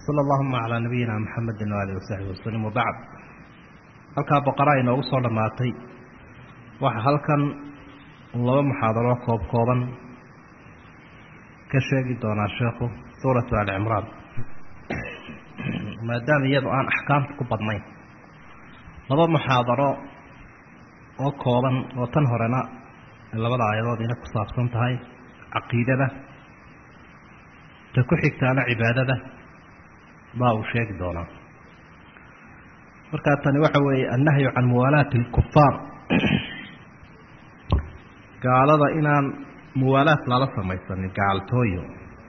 wsala allahuma calaa nabiyina maxamedi waalihi wasaxbi wasalim wabacd halkaa boqoraa inoogu soo dhammaatay waxaa halkan laba muxaadaro koob kooban ka sheegi doonaa sheekhu suuratu ali cimraan maadaama iyadu aan axkaamta ku badnayn laba muxaadaro oo kooban oo tan horena labada aayadood ina ku saabsan tahay caqiidada ta ku xigtaana cibaadada baa uu sheegi doonaa markaa tani waxa weeye annahyu can muwaalaati alkufaar gaalada inaan muwaalaad lala samaysanin gaaltooyo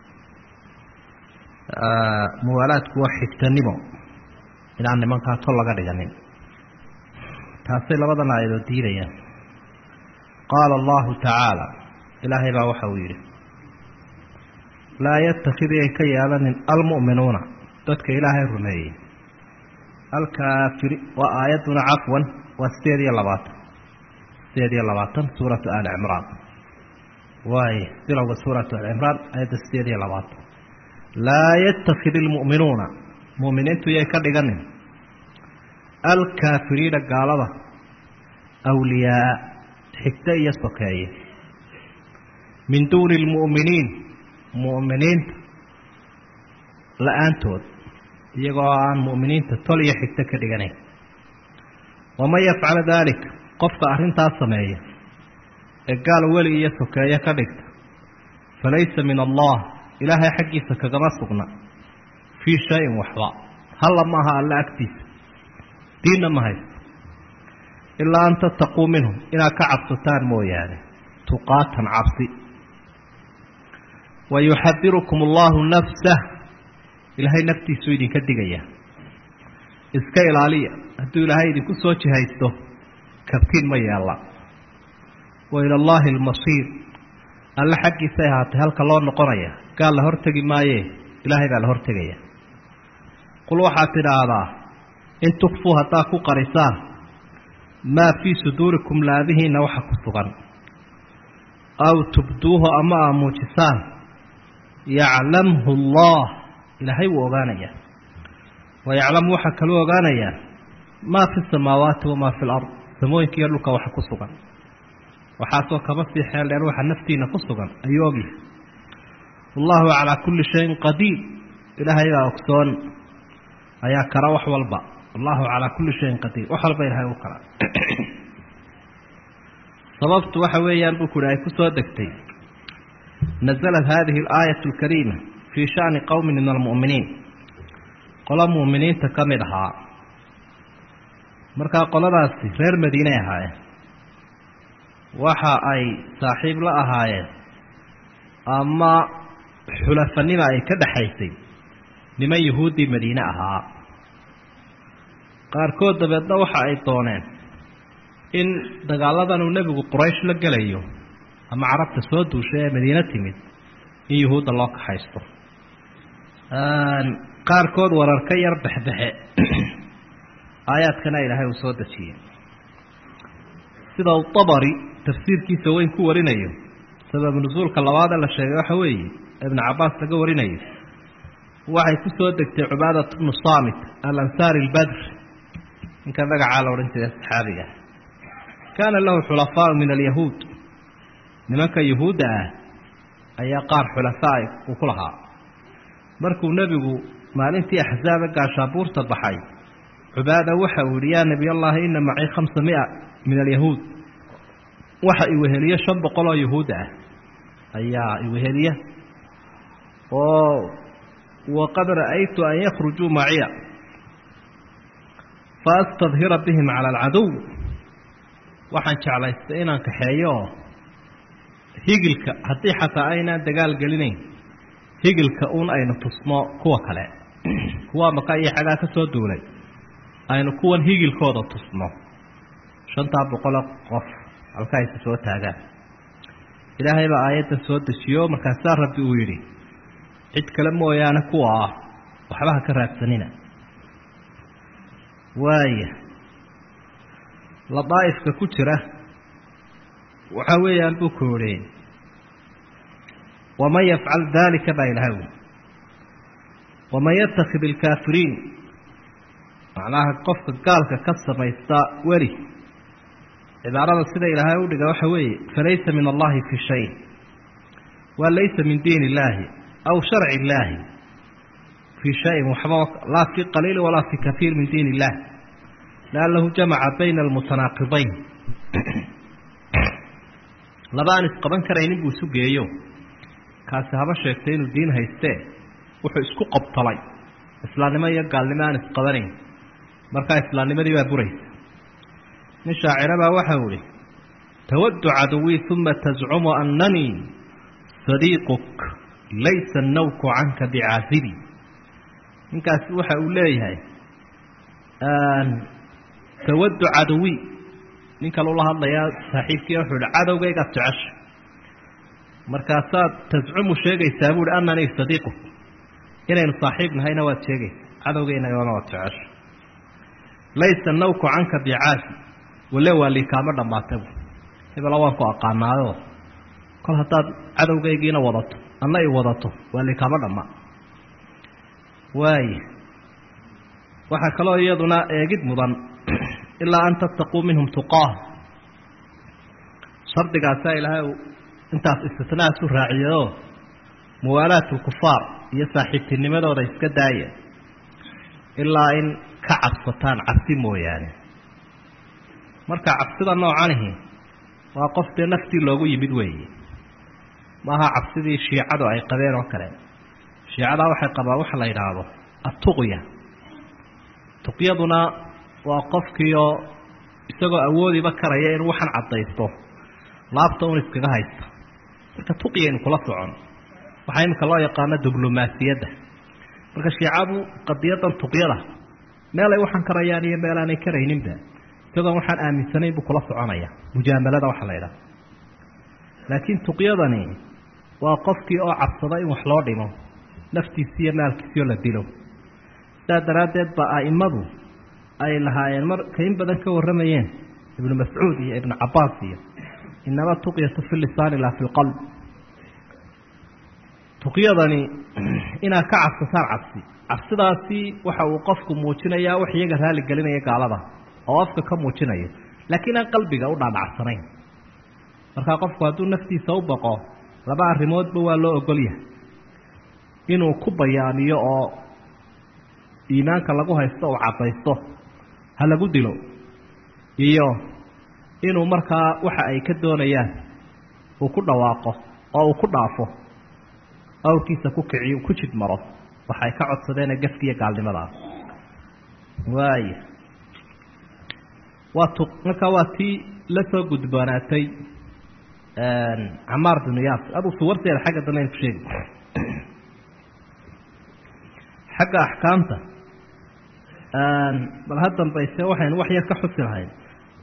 muwaalaadku waa xigtanimo inaan nimankaa tol laga dhiganin taasay labadan aayadood diidayaan qaala allahu tacaala ilaahay baa waxa uu yidhi laa yatakid ay ka yeelanin almu'minuuna dadka ilaahay rumeeyey alkaafiri waa aayadduna cafwan waa sideed iyo labaatan sideed iyo labaatan suuratu ali cimraan waaye bilowga suuratu ali cimraan aayadda sideed iyo labaatan laa yatakid ilmu'minuuna mu'miniintu yay ka dhiganin alkaafiriina gaalada awliyaa xigto iyo sokeeye min duuni lmu'miniin mu'miniinta la-aantood iyagoo aan mu'miniinta tol iyo xigto ka dhiganayn waman yafcala daalik qofka arrintaas sameeya ee gaal weli iyo sokeeye ka dhigta falaysa min allah ilaahay xaggiisa kagama sugna fii shayin waxba halla maaha alla agtiisa diinna ma haysto ilaa an tattaquu minhum inaad ka cabsataan mooyaane tuqaatan cabsi wa yuxadirukum allahu nafsah ilaahay naftiisuu idinka digaya iska ilaaliya hadduu ilaahay idinku soo jihaysto kabtiin ma yeella wa ila allaahi almasiir alle xaggiisay ahaatay halka loo noqonaya gaal la hortegi maayee ilaahay baa la hortegaya qul waxaad tidhaahdaa in tukfuu haddaad ku qarisaan maa fii suduurikum laabihiinna waxa ku sugan aw tubduuhu ama aa muujisaan yaclamhu allah ilaahay wuu ogaanayaa wa yaclamu waxaa kaluu ogaanayaa maa fi samaawaati wamaa fi lard samooyinka iyo dhulka waxa ku sugan waxaasoo kaba sii xeel dheer waxa naftiina ku sugan ayuu ogyahay wallahu calaa kulli shayin qadiir ilaahay baa ogsoon ayaa kara wax walba allahu calaa kulli shayin qadiir wax walba ilahay u kara sababtu waxa weeyaan buu ku hi ay ku soo degtay naزlat hadihi اlaayaة اlkariima fii shani qowmi min almu'miniin qolo mu'miniinta ka mid ahaa markaa qoladaasi reer madiiney ahaayeen waxa ay saaxiib la ahaayeen ama xulafanima ay ka dhexaysay niman yahuuddii madiine ahaa qaarkood dabeedna waxa ay dooneen in dagaaladan uu nebigu quraysh la gelayo ama carabta soo duushay ee madiine timid in yuhuudda loo kaxaysto qaarkood warar ka yar bexbexe aayaadkana ilaahay uu soo dejiyey sida uu tabari tafsiirkiisa weyn ku warinayo sabab nusuulka labaad ee la sheegay waxa weeye ibnu cabaas laga warinayo waxay ku soo degtay cubaadat bnu saamit alansaari albadr ninka magacaa la odhan jiray saxaabiga kaana lahu xulafaau min alyahuud nimanka yuhuudda ah ayaa qaar xulafaa uu ku lahaa markuu nebigu maalintii axsaaba gaashaabuurta baxay cubaada waxa uu yihi yaa nebiy allahi ina macii khamsa mia min alyahuud waxa iweheliye shan boqol oo yahuudda ah ayaa iweheliya oo waqad ra'aytu an yakhrujuu maciya faastadhira bihim cala alcadow waxaan jeclaystay inaan kaxeeyo oo higilka haddii xataa aynaan dagaal gelinayn higilka uun aynu tusno kuwa kale kuwa maka iyo xagaa ka soo duulay aynu kuwan higilkooda tusno shantaa boqolo qof halka aysa soo taagaan ilaahay baa aayaddan soo dejiyo markaasaa rabbi uu yidhi cid kale mooyaane kuwa ah waxba ha ka raadsanina waaya ladaa'ifka ku jira waxa weeyaan buu koorheen waman yafcal daalika baa ilahay wy waman yatakid ilkaafiriin macnaha qofka gaalka ka samaysta weli cibaarada sida ilaahay u dhiga waxa weeye falaysa min allahi fi shay waa laysa min diin illaahi aw sharci illaahi fii shayin waxba laa fi qaliili walaa fi kaiir min diin illah liannahu jamaca bayna almutanaaqidayn laba aan isqaban karaynin buu isu geeyo kaasi haba sheegtay inuu diin haystee wuxuu isku qobtalay islaamnimo iyo gaalnimo aan isqabanayn markaa islaamnimadii baa buraysa nin shaacira baa waxau ihi tawaddu caduwii uma tazcumu annanii sadiiquk laysa annawku canka bicaasibi ninkaasi waxa uu leeyahay tawaddu caduwii nin kale ula hadlayaa saaxiibkii wuxuu ihi cadowgaygaad jecesha markaasaad tascumu sheegaysaa buuhi annanii sadiiquk inaynu saaxiib nahayna waad sheegaysa cadowgeynagana waad jecesha laysa nawku canka bicaasi wale waa liikaama dhammaata bu hebela waan ku aqaanaayo kol haddaad cadowgaygiina wadato anna i wadato waa liikaama dhammaa waaya waxaa kaloo iyaduna eegid mudan ilaa an tattaquu minhum tuqaah shardigaasaa ilaahay uu intaas istisnaasu raaciyayoo muwaalaat lkufaar iyo saaxiibtinimadooda iska daaya ilaa in ka cabsataan cabsi mooyaane marka cabsida noocanihi waa qof dee naftii loogu yimid weeye maaha cabsidii shiicadu ay qabeen oo kale shiicadaa waxay qabaan waxa la yidhaahdo attuqya tuqyaduna waa qofkiioo isagoo awoodiba karaya inuu waxan caddaysto laabta un iskaga haysta marka tuqyaynu kula socon waxaa iminka loo yaqaano diblomaasiyadda marka shiicadu qadiyadan tuqyada meel ay waxaan karayaan iyo meel aanay karayninba isagoon waxaan aaminsanayn buu kula soconaya mujaamalada waxa la yidhaha laakiin tuqyadani waa qofkii oo cabsada in wax loo dhimo naftiisi iyo maalkiisioo la dilo sidaa daraaddeed ba a'immadu ay lahaayeen marka in badan ka warramayeen ibnu mascuud iyo ibnu cabaas iyo inama tuqyatu fi lisaani laa fi lqalb tuqyadani inaad ka cabsataan cabsi cabsidaasi waxa uu qofku muujinayaa wax iyaga raali gelinaya gaalada oo afka ka muujinayo laakiin aan qalbiga u dhaadhacsanayn markaa qofku hadduu naftiisa u baqo laba arrimoodba waa loo ogol yahay inuu ku bayaamiyo oo iimaanka lagu haysto uu caddaysto ha lagu dilo iyo inuu markaa waxa ay ka doonayaan uu ku dhawaaqo oo uu ku dhaafo awrkiisa ku kiciyo ku jid maro waxay ka codsadeen gafkiiyo gaalnimadaa waaya waa tu markaa waa tii la soo gudboonaatay camaar binu yaasir aduu suwarteeda xagga dambe aynu ku sheegi xagga axkaamta bal ha dambayse waxaynu wax yar ka xusi lahayn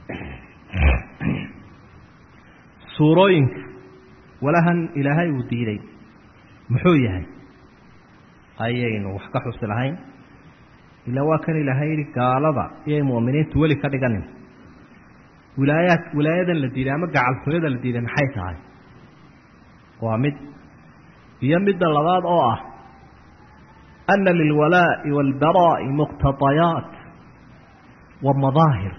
suurooyinka walahan ilaahay uu diiday muxuu yahay ayaynu wax ka xusi lahayn ilaa waa kan ilaahay yihi gaalada iyay mu'miniintu weli ka dhiganin wilaayaad wilaayadan la diiday ama gacaltooyada la diiday maxay tahay waa mid iyo midda labaad oo ah ana lilwalaa'i waalbaraa'i muqtadayaat wa madaahir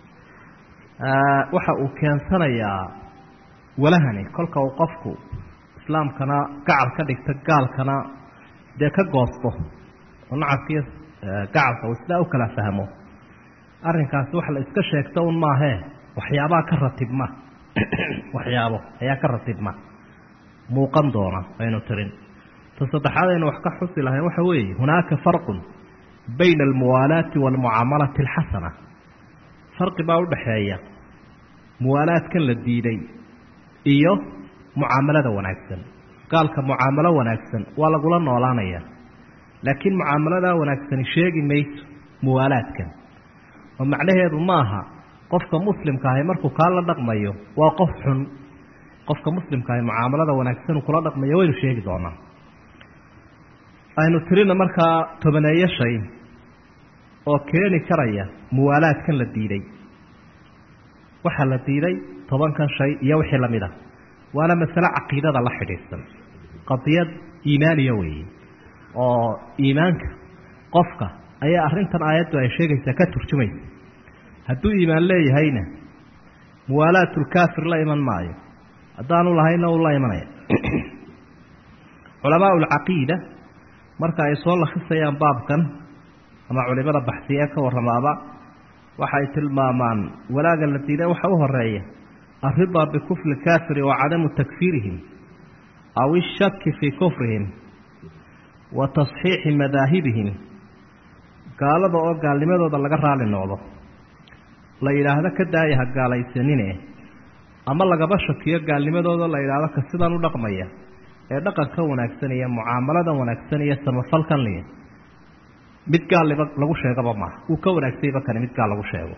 waxa uu keensanayaa walahani kolka uu qofku islaamkana gacal ka dhigto gaalkana dee ka goosto oo nacabkiiyo gacalka uu sidaa u kala fahmo arrinkaasi wax la iska sheegto un maahee waxyaabaa ka ratibma waxyaabo ayaa ka ratibma muuqan doona aynu tirin ta saddexaad aynu wax ka xusi lahayn waxa weeye hunaaka farqun bayna almuwaalaati waalmucaamalati alxasana farqi baa udhaxeeya muwaalaadkan la diiday iyo mucaamalada wanaagsan gaalka mucaamalo wanaagsan waa lagula noolaanaya laakiin mucaamaladaa wanaagsani sheegi mayso muwaalaadkan oo macnaheedu maaha qofka muslimka ahi markuu kaa la dhaqmayo waa qof xun qofka muslimka ahi mucaamalada wanaagsan uu kula dhaqmayo waynu sheegi doonaa aynu tirina markaa tobaneeyo shay oo keeni karaya muwaalaadkan la diiday waxaa la diiday tobankan shay iyo wixii lamid ah waana masale caqiidada la xidhiidsan qadiyad iimaaniya weeye oo iimaanka qofka ayaa arrintan aayaddu ay sheegaysaa ka turjumaysa hadduu iimaan leeyahayna muwaalaatulkaafir la iman maayo haddaanu lahayna uu la imanaya culamaa ulcaqiida marka ay soo lakhisayaan baabkan ama culimada baxsiya ka warramaaba waxay tilmaamaan walaaga la diiday waxa u horeeya alridaa bikufri lkaafiri wa cadamu takfiirihim aw ishaki fii kufrihim wa tasxiixi madaahibihim gaalada oo gaalnimadooda laga raali noqdo la yidhaahdo ka daaya ha gaalaysanine ama lagaba shakiyo gaalnimadooda la yidhaahdo ka sidan u dhaqmaya ee dhaqanka wanaagsan iyo mucaamaladan wanaagsan iyo samafalkan liya mid gaalliba lagu sheegaba maaha uu ka wanaagsayba kani mid gaal lagu sheego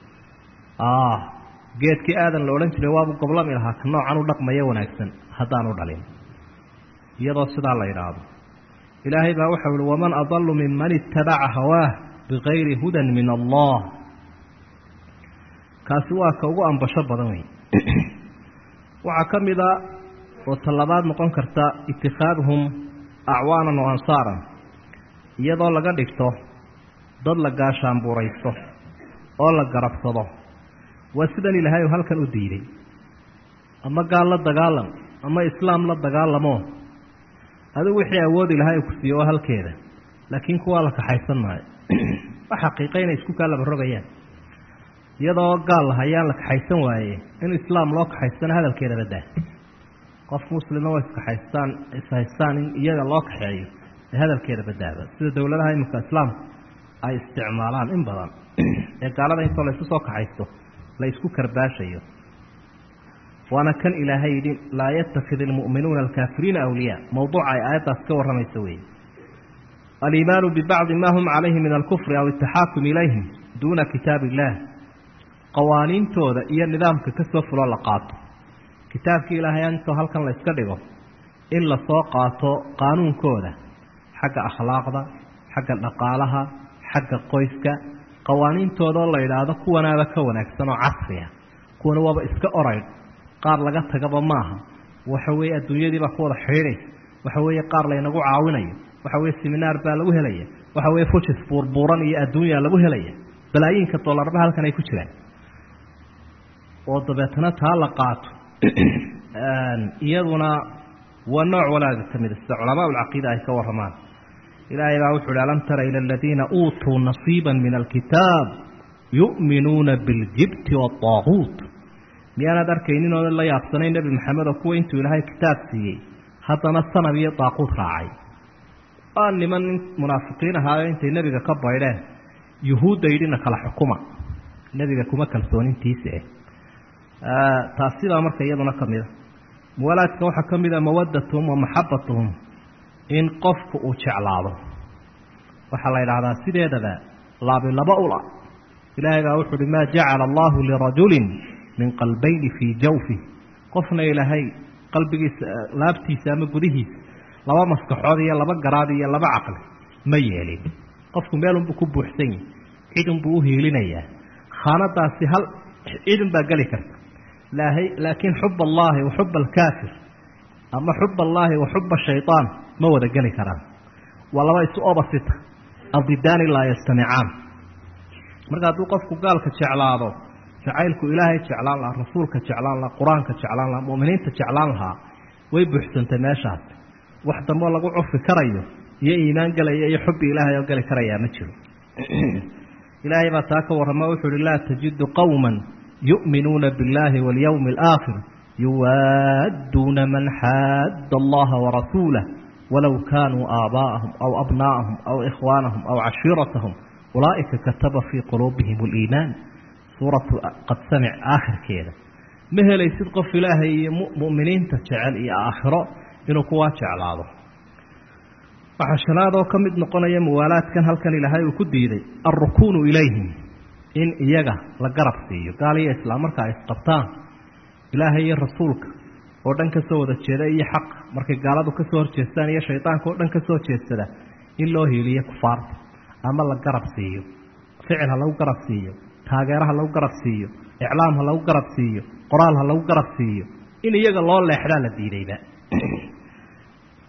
geedkii aadan la odhan jiray waabu goblami lahaa ka noocan u dhaqmaya wanaagsan haddaanu dhalin iyadoo sidaa la yidhaahdo ilaahay baa waxau ihi waman adalu minman itabaca hawaah bigayri hudan min allah kaasi waa ka ugu ambasho badan wey waxaa ka mid a oo tallabaad noqon karta itikaaduhum acwaanan wa ansaaran iyadoo laga dhigto dad la gaashaanbuuraysto oo la garabsado waa sidan ilaahay u halkan u diiday ama gaal la dagaalam ama islaam la dagaalamo adigu wixii awood ilaahay ku siiyo oo halkeeda laakiin kuwaa la kaxaysan maayo wa xaqiiqa inay isku kaa laba rogayaan iyadoo gaal lahayaan la kaxaysan waaye in islaam loo kaxaystana hadalkeeda badaa qof muslima waa iskaxaystaan ishaystaan in iyaga loo kaxeeyo ee hadalkeeda badaaba sida dowladaha iminka islaamku ay isticmaalaan in badan ee gaalada intoo la isu soo kaxaysto la isku karbaashayo waana kan ilaahay yidhi laa yatakid ilmu'minuuna alkaafiriina awliyaa mowduuca ay aayaddaas ka warramaysa weeye aliimaanu bibacdi ma hum calayhi min alkufri aw itaxaakum ilayhim duuna kitaab illaah qawaaniintooda iyo nidaamka ka soo fuloo la qaato kitaabkii ilaahay intoo halkan la yska dhigo in lasoo qaato qaanuunkooda xagga akhlaaqda xagga dhaqaalaha xagga qoyska qawaaniintoodao la yidhaahdo kuwanaaba ka wanaagsan oo casriya kuwana waaba iska oraydh qaar laga tagaba maaha waxa weeye adduunyadiibaa ku wada xidhiidhaysa waxa weeye qaar laynagu caawinayo waxa weeye seminaar baa lagu helaya waxa weeye fujis buurbuuran iyo adduunyaa lagu helaya balaayiinka dollarba halkan ay ku jiraan oo dabeetana taa la qaato iyaduna waa nooc walaaga ka mida sida culamaa ulcaqiida ay ka warramaan ilaahay baa wuxu uhi alam tara ila aladiina uutuu nasiiba min alkitaab yu'minuuna biاljibti waالطaaguut miyaanaad arkaynin oo la yaabsanayn nebi maxamed oo kuwa intuu ilaahay kitaab siiyey haddana sanab iyo daaquud raacay waa niman munaafiqiin ahaayo intay nebiga ka baydheen yuhuudda yidhina kala xukuma nebiga kuma kalsoonintiisa eh taasidaa marka iyaduna ka mida muwalaadka waxaa ka mida mawadatuhum wa maxabatuhum in qofku uu jeclaado waxaa la yidhaahdaa sideedaba laabi laba ula ilaahay baa wuxu uhi maa jacala allahu lirajulin min qalbayni fii jawfih qofna ilaahay qalbigiisa laabtiisa ama gudihiisa laba maskaxood iyo laba garaad iyo laba caqli ma yeelin qofku meelunbuu ku buuxsan yahi cidunbuu u hiilinayaa khaanadaasi hal cidun baa geli karta laakiin xub allahi wa xub alkaafir ama xub allaahi wa xuba shayطaan ma wada geli karaan waa laba isu obasita aldidaani laa yastamicaan marka hadduu qofku gaalka jeclaado jacaylku ilaahay jeclaan lahaa rasuulka jeclaan lahaa qur-aanka jeclaan lahaa mu'miniinta jeclaan lahaa way buuxsantay meeshaas wax damboo lagu cufi karayo iyo iimaan gelaya iyo xubbi ilaahay oo geli karayaa ma jiro ilaahay baa taa ka warrama wuxuu uhi laa tajidu qowma yu'minuuna biاllahi waاlyowmi alaakhir yuwaadduuna man xaadda allaha warasuulah walow kaanuu aabaa'ahum aw abnaa'ahum aw ikhwaanahum aw cashiiratahum ulaa'ika kataba fii quluubihim اliimaan suuratu qad samic aakhirkeeda ma helaysid qof ilaahay iyo mu'miniinta jecel iyo aakhiro inuu kuwaa jeclaado waxaa shanaad oo ka mid noqonaya muwaalaadkan halkan ilaahay uu ku diiday alrukuunu ilayhim in iyaga la garab siiyo gaal iyo islaam marka ay isqabtaan ilaahay iyo rasuulka oo dhan ka soo wada jeeda iyo xaq markay gaaladu ka soo horjeestaan iyo shaydaanka oo dhan ka soo jeedsada in loo hiiliyo kufaarta ama la garab siiyo ficil ha lagu garab siiyo taageero ha lagu garab siiyo iclaam ha lagu garab siiyo qoraal ha lagu garab siiyo in iyaga loo leexdaa la diidayba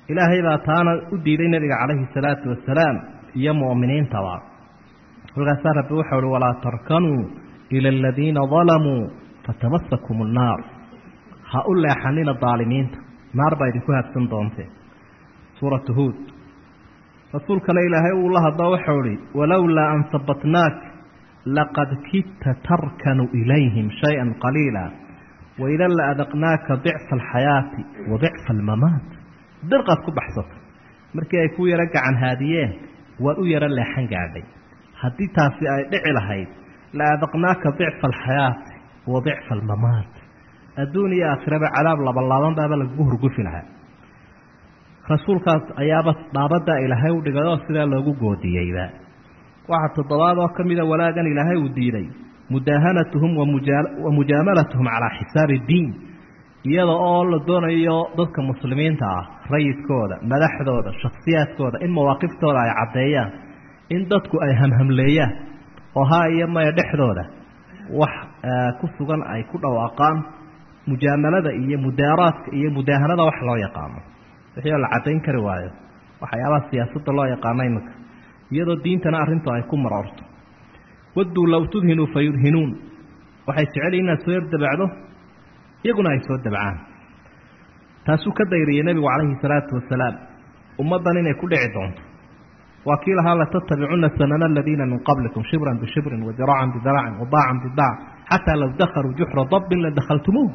ilaahay baa taana u diiday nebiga calayhi salaatu wasalaam iyo mu'miniintaba kolkaasaa rabbi waxau uhi walaa tarkanuu ila aladiina dalamuu fatamasakum annaar ha u leexanina daalimiinta naar baa idinku habsan doontee suuratu huud rasuulkana ilaahay uu la hadlo waxau ihi walowlaa an sabatnaak laqad kidta tarkanu ilayhim shay-an qaliila waidan la adaqnaaka dicfa alxayaati wa dicfa almamaat dirqaad ku baxsatay markii ay ku yaro gacan haadiyeen waad u yaro leexan gaadhay haddii taasi ay dhici lahayd la adaqnaaka dicfa alxayaati wa dicfa almamaat adduun iyo aakhiraba cadaab labalaaban baaba lagugu hurgufi lahaa rasuulkaas ayaaba dhaabaddaa ilaahay u dhigay oo sidaa loogu goodiyeyba waxaa toddobaad oo ka mida walaagan ilaahay uu diiday mudaahanatuhum wa mujaamalatuhum calaa xisaabi diin iyada oo la doonayo dadka muslimiinta ah rayidkooda madaxdooda shakhsiyaadkooda in mawaaqiftooda ay caddeeyaan in dadku ay hamhamleeyaan oo haa iyo maya dhexdooda wax ku sugan ay ku dhawaaqaan mujaamalada iyo mudaaraadka iyo mudaahanada wax loo yaqaano wixii oo la caddayn kari waayo waxyaabaha siyaasadda loo yaqaano iminka iyadoo diintana arrintu ay ku maroorto wadduu low tudhinuu fa yudhinuun waxay jeceliin inaad soo yardabacdo iyaguna ay soo dabcaan taasuu ka dayriyey nebigu calayhi salaatu wasalaam ummaddan inay ku dhici doonto waa kii lahaa latattabicunna sanana aladiina min qablikum shibran bishibrin wadiraacan bidiracin wadaacan bidaac xataa low dakhaluu juxra dabbin la dakhaltumuuh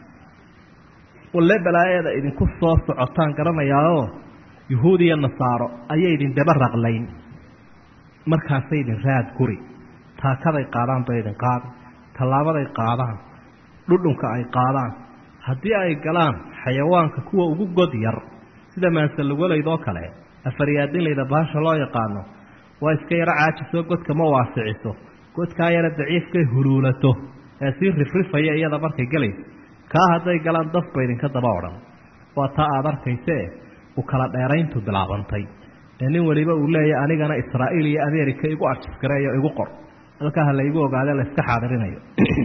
walle balaayeeda idinku soo socotaan garanayaao yuhuud iyo nasaaro ayay idin daba raqlayn markaasay idin raad guri taakaday qaadaan bay idin qaadi tallaabaday qaadaan dhudhunka ay qaadaan haddii ay galaan xayawaanka kuwa ugu god yar sida maansalugolayd oo kale afaryaadinlayda baasha loo yaqaano waa iska yaro caajisoo godka ma waasiciso godkaa yara daciifkay huluulato ee sii rifrifaya iyada markay gelayso kaa hadday galaan dafba idinka daba odhan waa taa aada arkaysee u kala dheerayntu bilaabantay ee nin weliba uu leeyahy anigana israa'iil iyo ameerika igu arjiskareeyo igu qor halkaa ha laygu ogaade la iska xaadirinayo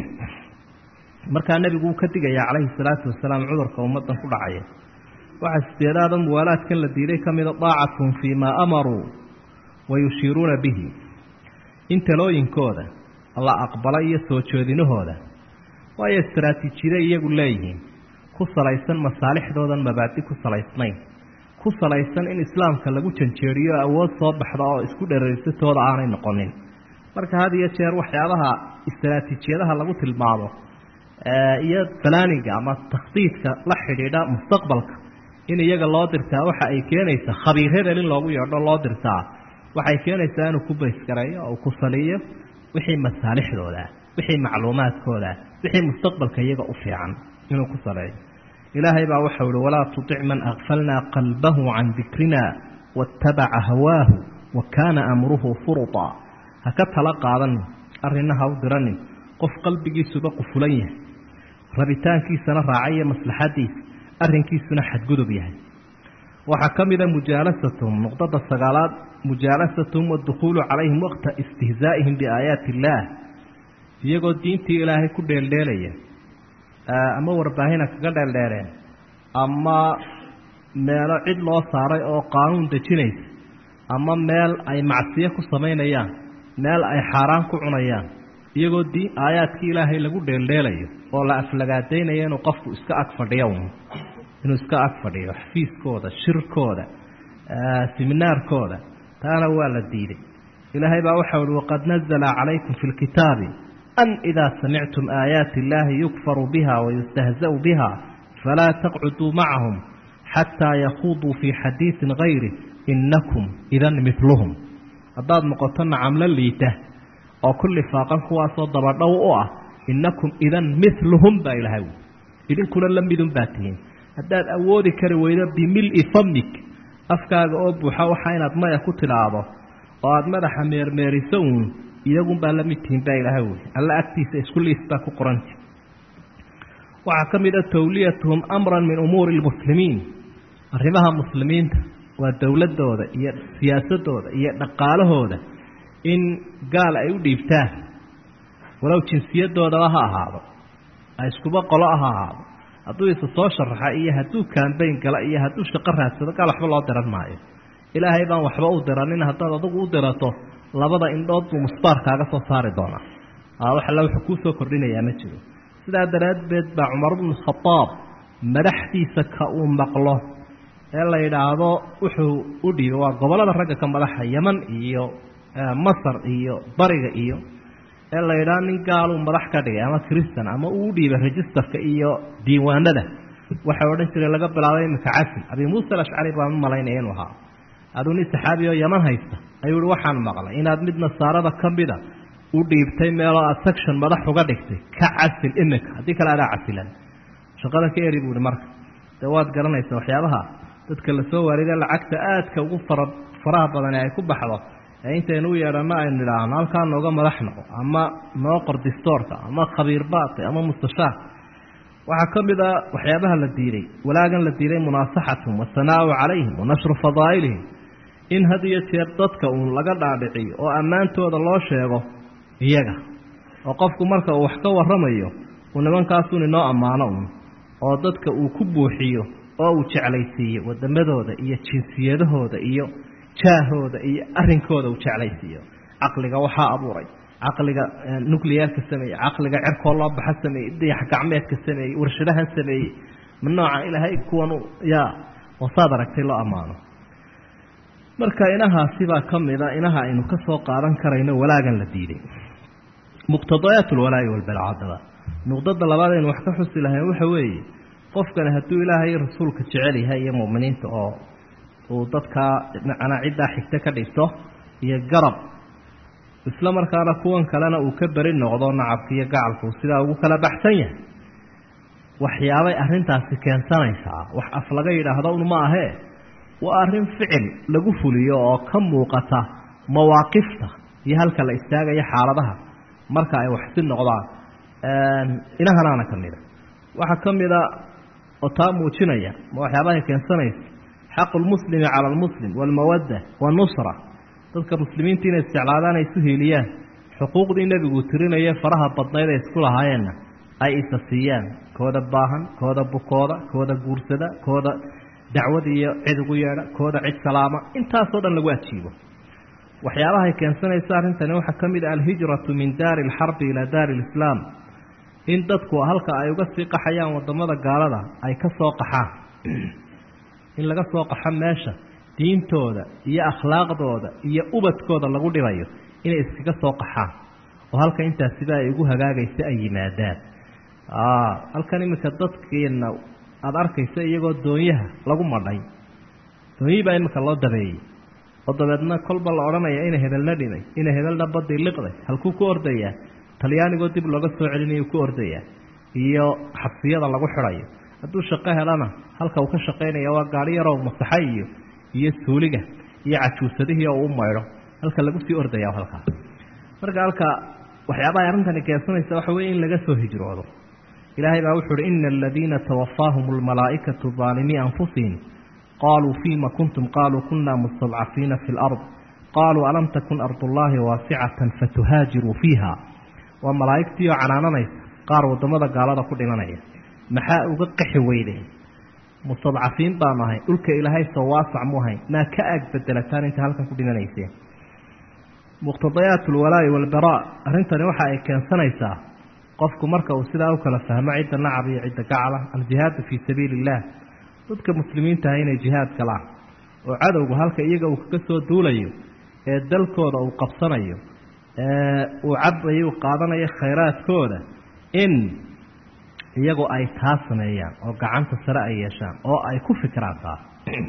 markaa nebigu uu ka digayaa calayhi salaatu wasalaam cudurka ummaddan ku dhacaya waxaa sideedaada muwaalaadkan la diiday ka mida daacatun fii maa amaruu wa yushiiruuna bihi in talooyinkooda la aqbala iyo soo jeedinahooda waayo istaraatiijiyada iyagu leeyihiin ku salaysan masaalixdoodan mabaadi ku salaysnayn ku salaysan in islaamka lagu janjeeriyo awood soo baxda oo isku dhereersatooda aanay noqonin marka had iyo jeer waxyaabaha istaraatiijiyadaha lagu tilmaamo iyo falaaniga ama takhdiidka la xidhiidha mustaqbalka in iyaga loo dirtaa waxa ay keenaysaa khabiir hebel in loogu yeedho loo dirtaa waxay keenaysaa inuu ku baysgareeyo oo ku saliyo wixii masaalixdooda wixii macluumaadkooda wixii mustaqbalka iyaga u fiican inuu ku saleeyo ilaahay baa waxau ihi walaa tutic man akfalnaa qalbahu can dikrina waatabaca hawaahu wa kaana amruhu furuta ha ka tala qaadanin arrinna ha u diranin qof qalbigiisuba qufulan yahay rabitaankiisana raacaiyo maslaxadiisa arrinkiisuna xadgudub yahay waxaa ka mida mujaalasatuhum nuqdada sagaalaad mujaalasatuhum waadukhuulu calayhim waqta istihzaa'ihim biaayaati illaah iyagoo diintii ilaahay ku dheeldheelaya ama warbaahina kaga dheeldheereen ama meelo cid loo saaray oo qaanuun dejinaysa ama meel ay macsiyo ku samaynayaan meel ay xaaraan ku cunayaan iyagoo diin aayaadkii ilaahay lagu dheeldheelayo oo la aflagaadaynayo inuu qofku iska ag fadhiyo inuu iska ag fadhiyo xafiiskooda shirkooda siminaarkooda taana waa la diiday ilaahay baa waxau ihi waqad nazla calaykum fi lkitaabi an idaa samictum aayaati illaahi yukfaru biha wayustahza'u biha falaa taqcuduu macahum xataa yakuuduu fii xadiisin gayri inakum idan miluhum haddaad noqoto nacamlo liita oo ku lifaaqan kuwaasoo dabadhow u ah inakum idan miluhum baa ilahay wi idinkuna la midun baa tihiin haddaad awoodi kari weydo bimili famik afkaaga oo buuxa waxa inaad maya ku tidhaahdo oo aada madaxa meermeeriso uun iyagunbaa la mid tihiin baa ilaahay wi alla agtiisa isku liis baa ku qoranti waxaa ka mid a tawliyatuhum amran min umuuri lmuslimiin arrimaha muslimiinta waa dowladooda iyo siyaasadooda iyo dhaqaalahooda in gaal ay u dhiibtaan walow jinsiyadoodaba ha ahaado ha iskuba qolo ha ahaado hadduu isa soo sharaxa iyo hadduu kambayn gala iyo hadduu shaqo raadsado gaal waxba loo diran maayo ilaahay baan waxba u diranin haddaad adigu u dirato labada indhood buu musbaar kaaga soo saari doonaa wax alla wuxuu kuusoo kordhinayaa ma jiro sidaa daraaddeed baa cumar bnu khadaab madaxdiisa ka uu maqlo ee la yidhaahdo wuxuu u dhiibay waa gobollada ragga ka madaxa yeman iyo masar iyo bariga iyo ee la yidhaahdo nin gaaluu madax ka dhigay ama christan ama uu u dhiibay registerka iyo diiwaanada waxay odhan jireen laga bilaabay iminka casil abi muusa alashcari baan u malaynaya inuu ahaa aduu nin saxaabi oo yeman haysta ayuu ihi waxaan maqlay inaad mid nasaarada ka mida u dhiibtay meeloo aad section madax uga dhigtay ka casil iminka haddii kale adaa casilan shaqada ka eri buu ihi marka dee waad garanaysa waxyaabaha dadka lasoo waarida lacagta aadka ugu fara faraha badan ee ay ku baxdo ee intaynu u yeedhanno aynu idhaahno halkaa nooga madax noqo ama noo qor distoorka ama khabiir baati ama mustashaar waxaa ka mid a waxyaabaha la diiday walaagan la diiday munaasaxatum wasanaau calayhim wa nashru fadaa'ilihim in had iyo jeer dadka uun laga dhaadhiciyo oo ammaantooda loo sheego iyaga oo qofku marka uu wax ka warramayo uu nimankaasun inoo ammaano uun oo dadka uu ku buuxiyo oo uu jeclaysiiyo wadamadooda iyo jinsiyadahooda iyo jaahooda iyo arrinkooda uu jeclaysiiyo caqliga waxaa abuuray caqliga nuclearka sameeyey caqliga cerkoo loo baxa sameeyey dayax gacmeedka sameeyey warshadahan sameeyey ma nooca ilaahay kuwan yaa wasaad aragtay loo ammaano marka inahaasi baa ka mida inaha aynu ka soo qaadan karayno walaagan la diiday muqtadayaat alwalaa'i walbalcadaba nuqdada labaad aynu wax ka xusi lahayn waxa weeye qofkani hadduu ilaahay rasuulka jecel yahay iyo mu'miniinta oo uu dadkaa macnaa ciddaa xigto ka dhigto iyo garab isla markaana kuwan kalena uu ka beri noqdo nacabka iyo gacalku sidaa ugu kala baxsan yahay waxyaabay arrintaasi keensanaysaa wax af laga yidhaahdo un ma ahee waa arrin ficil lagu fuliyo oo ka muuqata mawaaqifta iyo halka la istaagayo xaaladaha marka ay waxsi noqdaan inahanaana ka mida waxaa ka mida oo taa muujinaya ma waxyaabahay keensanaysa xaqu lmuslimi cala almuslim waalmawadda waannusra dadka muslimiinta inay isjeclaadaan ay isu hiiliyaan xuquuqdii nebigu tirinaye faraha badnayd ay isku lahaayeenna ay isa siiyaan kooda baahan kooda bukooda kooda guursada kooda dacwad iyo cid ugu yeedha kooda cid salaama intaasoo dhan lagu ajiibo waxyaabahay keensanaysa arrintani waxaa ka mid ah alhijratu min daari alxarbi ilaa daari alislaam in dadku halka ay uga sii qaxayaan wadamada gaalada ay ka soo qaxaan in laga soo qaxo meesha diintooda iyo akhlaaqdooda iyo ubadkooda lagu dhibayo inay iskaga soo qaxaan oo halka intaasiba ay ugu hagaagaysa ay yimaadaan halkan iminka dadkeena aada arkaysa iyagoo doonyaha lagu madhay doonyihii baa iminka loo dabeeyey oo dabeedna kolba la odhanaya ina hebelna dhimay ina hebelna badii liqday halkuu ku ordayaa talyaanigoo dib looga soo celinayu ku ordayaa iyo xabsiyada lagu xidhayo hadduu shaqo helana halka uu ka shaqaynaya waa gaari yaroo masaxa iyo iyo suuliga iyo cajuusadihii oo u maydho halka lagu sii ordaya halkaa marka halka waxyaabaha arrintani keensanaysa waxa weye in laga soo hijroodo ilaahay baa wuxu uhi ina aladiina tawafaahum almalaa'ikatu daalimii anfusihim qaluu fima kuntum qaluu kuna mustadcafiina fi lard qaluu alam takun ardullaahi waasicatan fatuhaajiruu fiiha waa malaa'igtii oo canaananaysa qaar wadamada gaalada ku dhimanaya maxaa uga qaxi weydeen mustadcafiin baanu ahay dhulka ilaahay soo waasac mu ahayn maa ka aag bedelataan inta halkan ku dhimanayseen muqtadayaat alwalaa'i walbaraa arrintani waxa ay keensanaysaa qofku marka uu sidaa u kala fahmo cidda nacab iyo cidda gacala aljihaadu fii sabiili illah dadka muslimiinta ah inay jihaad galaan oo cadowgu halka iyaga uu kaga soo duulayo ee dalkooda uu qabsanayo ee uu cabayo uu qaadanayo khayraadkooda in iyagu ay taa sameeyaan oo gacanta sare ay yeeshaan oo ay ku fikiraan taa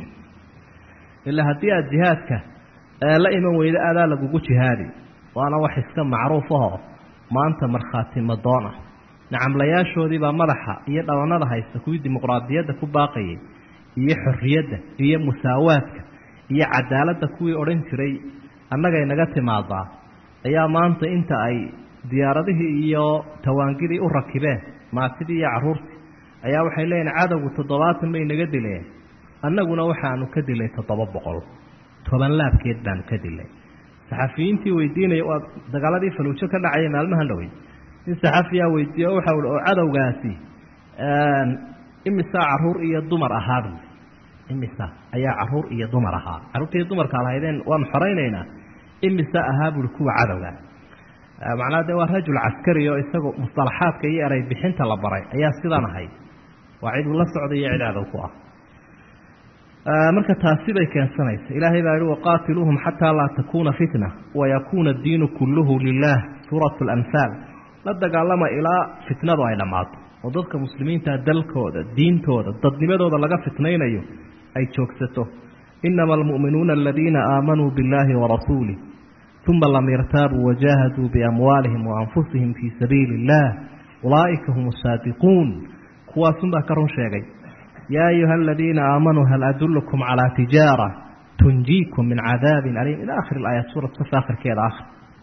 ilaa haddii aada jihaadka la iman weydo adaa lagugu jihaadi waana wax iska macruuf ahoo maanta markhaati madoon ah nacamlayaashoodiibaa madaxa iyo dhabanada haysta kuwii dimuqraadiyadda ku baaqayay iyo xorriyadda iyo musaawaadka iyo cadaaladda kuwii odhan jiray annagay naga timaadaa ayaa maanta inta ay diyaaradihii iyo tawaangidii u rakibeen maatidii iyo carruurtii ayaa waxay leeyihin cadowgu toddobaatan bay naga dileen annaguna waxaanu ka dilay toddoba boqol toban laabkeed baanu ka dilay saxafiyiintii weydiinaya waa dagaaladii faluujo ka dhacaya maalmahan dhowey nin saxafiyaa weydiiye o waxa uhi oo cadowgaasi imisa caruur iyo dumar ahaa buui imisa ayaa caruur iyo dumar ahaa carruurta iyo dumarka lahaydeen waanu xoraynaynaa imisa ahaa buui kuwa cadowga macnaha de waa rajul caskari oo isagu musalaxaadka iyo eray bixinta la baray ayaa sidan ahayd waa cid uu la socday iyo cid cadow ku ah marka taasi bay keensanaysa ilaahay baa yihi waqaatiluuhum xataa laa takuuna fitna wayakuuna addiinu kulluhu lilah suuratu alamhaal la dagaalama ilaa fitnadu ay dhammaato oo dadka muslimiinta dalkooda diintooda dadnimadooda laga fitnaynayo ay joogsato inama almu'minuuna aladiina aamanuu biاllahi warasuulih uma lam yartaabuu wajaahaduu biamwaalihim waanfusihim fii sabiili اllah ulaa'ika hum asaadiquun kuwaasunbaa ka run sheegay yaa ayuha aladiina aamanuu hal adulkum calaa tijaara tunjiikum min cadaabin aliim ila akhiri aayaat suurat safa akhirkeeda akhir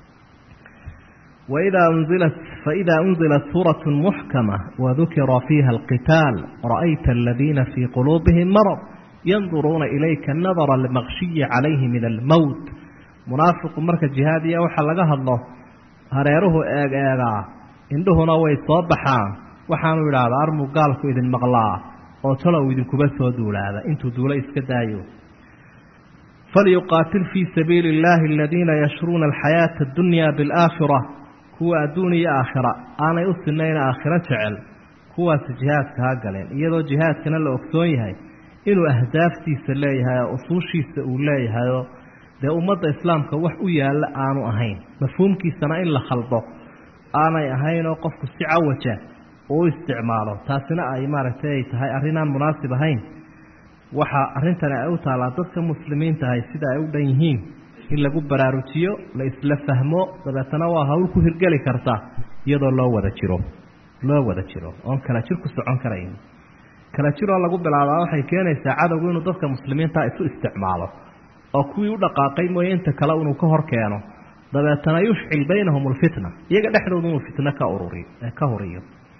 waidaa unzilat faida unzilat suurat muxkama wadukira fiiha alqitaal ra'ayta aladiina fii quluubihim marad yanduruuna ilayka nadara almaqshiyi calayhi min almowt munaafiqu marka jihaadiya waxa laga hadlo hareeruhu eeg eegaa indhuhuna way soo baxaan waxaanu idhaahdaa armuu gaalku idin maqlaa oo talow idinkuba soo duulaada intuu duula iska daayo falyuqaatil fii sabiili illaahi aladiina yashruuna alxayaata addunya bialaakhira kuwa adduun iyo aakhira aanay u sinayn aakhiro jecel kuwaasi jihaadka ha galeen iyadoo jihaadkana la ogsoon yahay inuu ahdaaftiisa leeyahay oo usuushiisa uu leeyahayoo dee ummadda islaamka wax u yaalla aanu ahayn mafhuumkiisana in la khaldo aanay ahayn oo qofku si cawaja uu u isticmaalo taasina ay maaragtay ay tahay arrinaan munaasib ahayn waxa arrintani ay u taallaa dadka muslimiinta ahay sida ay u dhan yihiin in lagu baraarujiyo la isla fahmo dabeetana waa hawl ku hirgeli karta iyadoo loo wada jiro loo wada jiro oon kala jir ku socon karayn kala jiroo lagu bilaabaa waxay keenaysaa cadowgu inuu dadka muslimiinta isu isticmaalo oo kuwii u dhaqaaqay mooye inta kale inuu ka hor keeno dabeetana yushcil baynahum alfitna iyaga dhexdooda inuu fitno ka ururiyo ka huriyo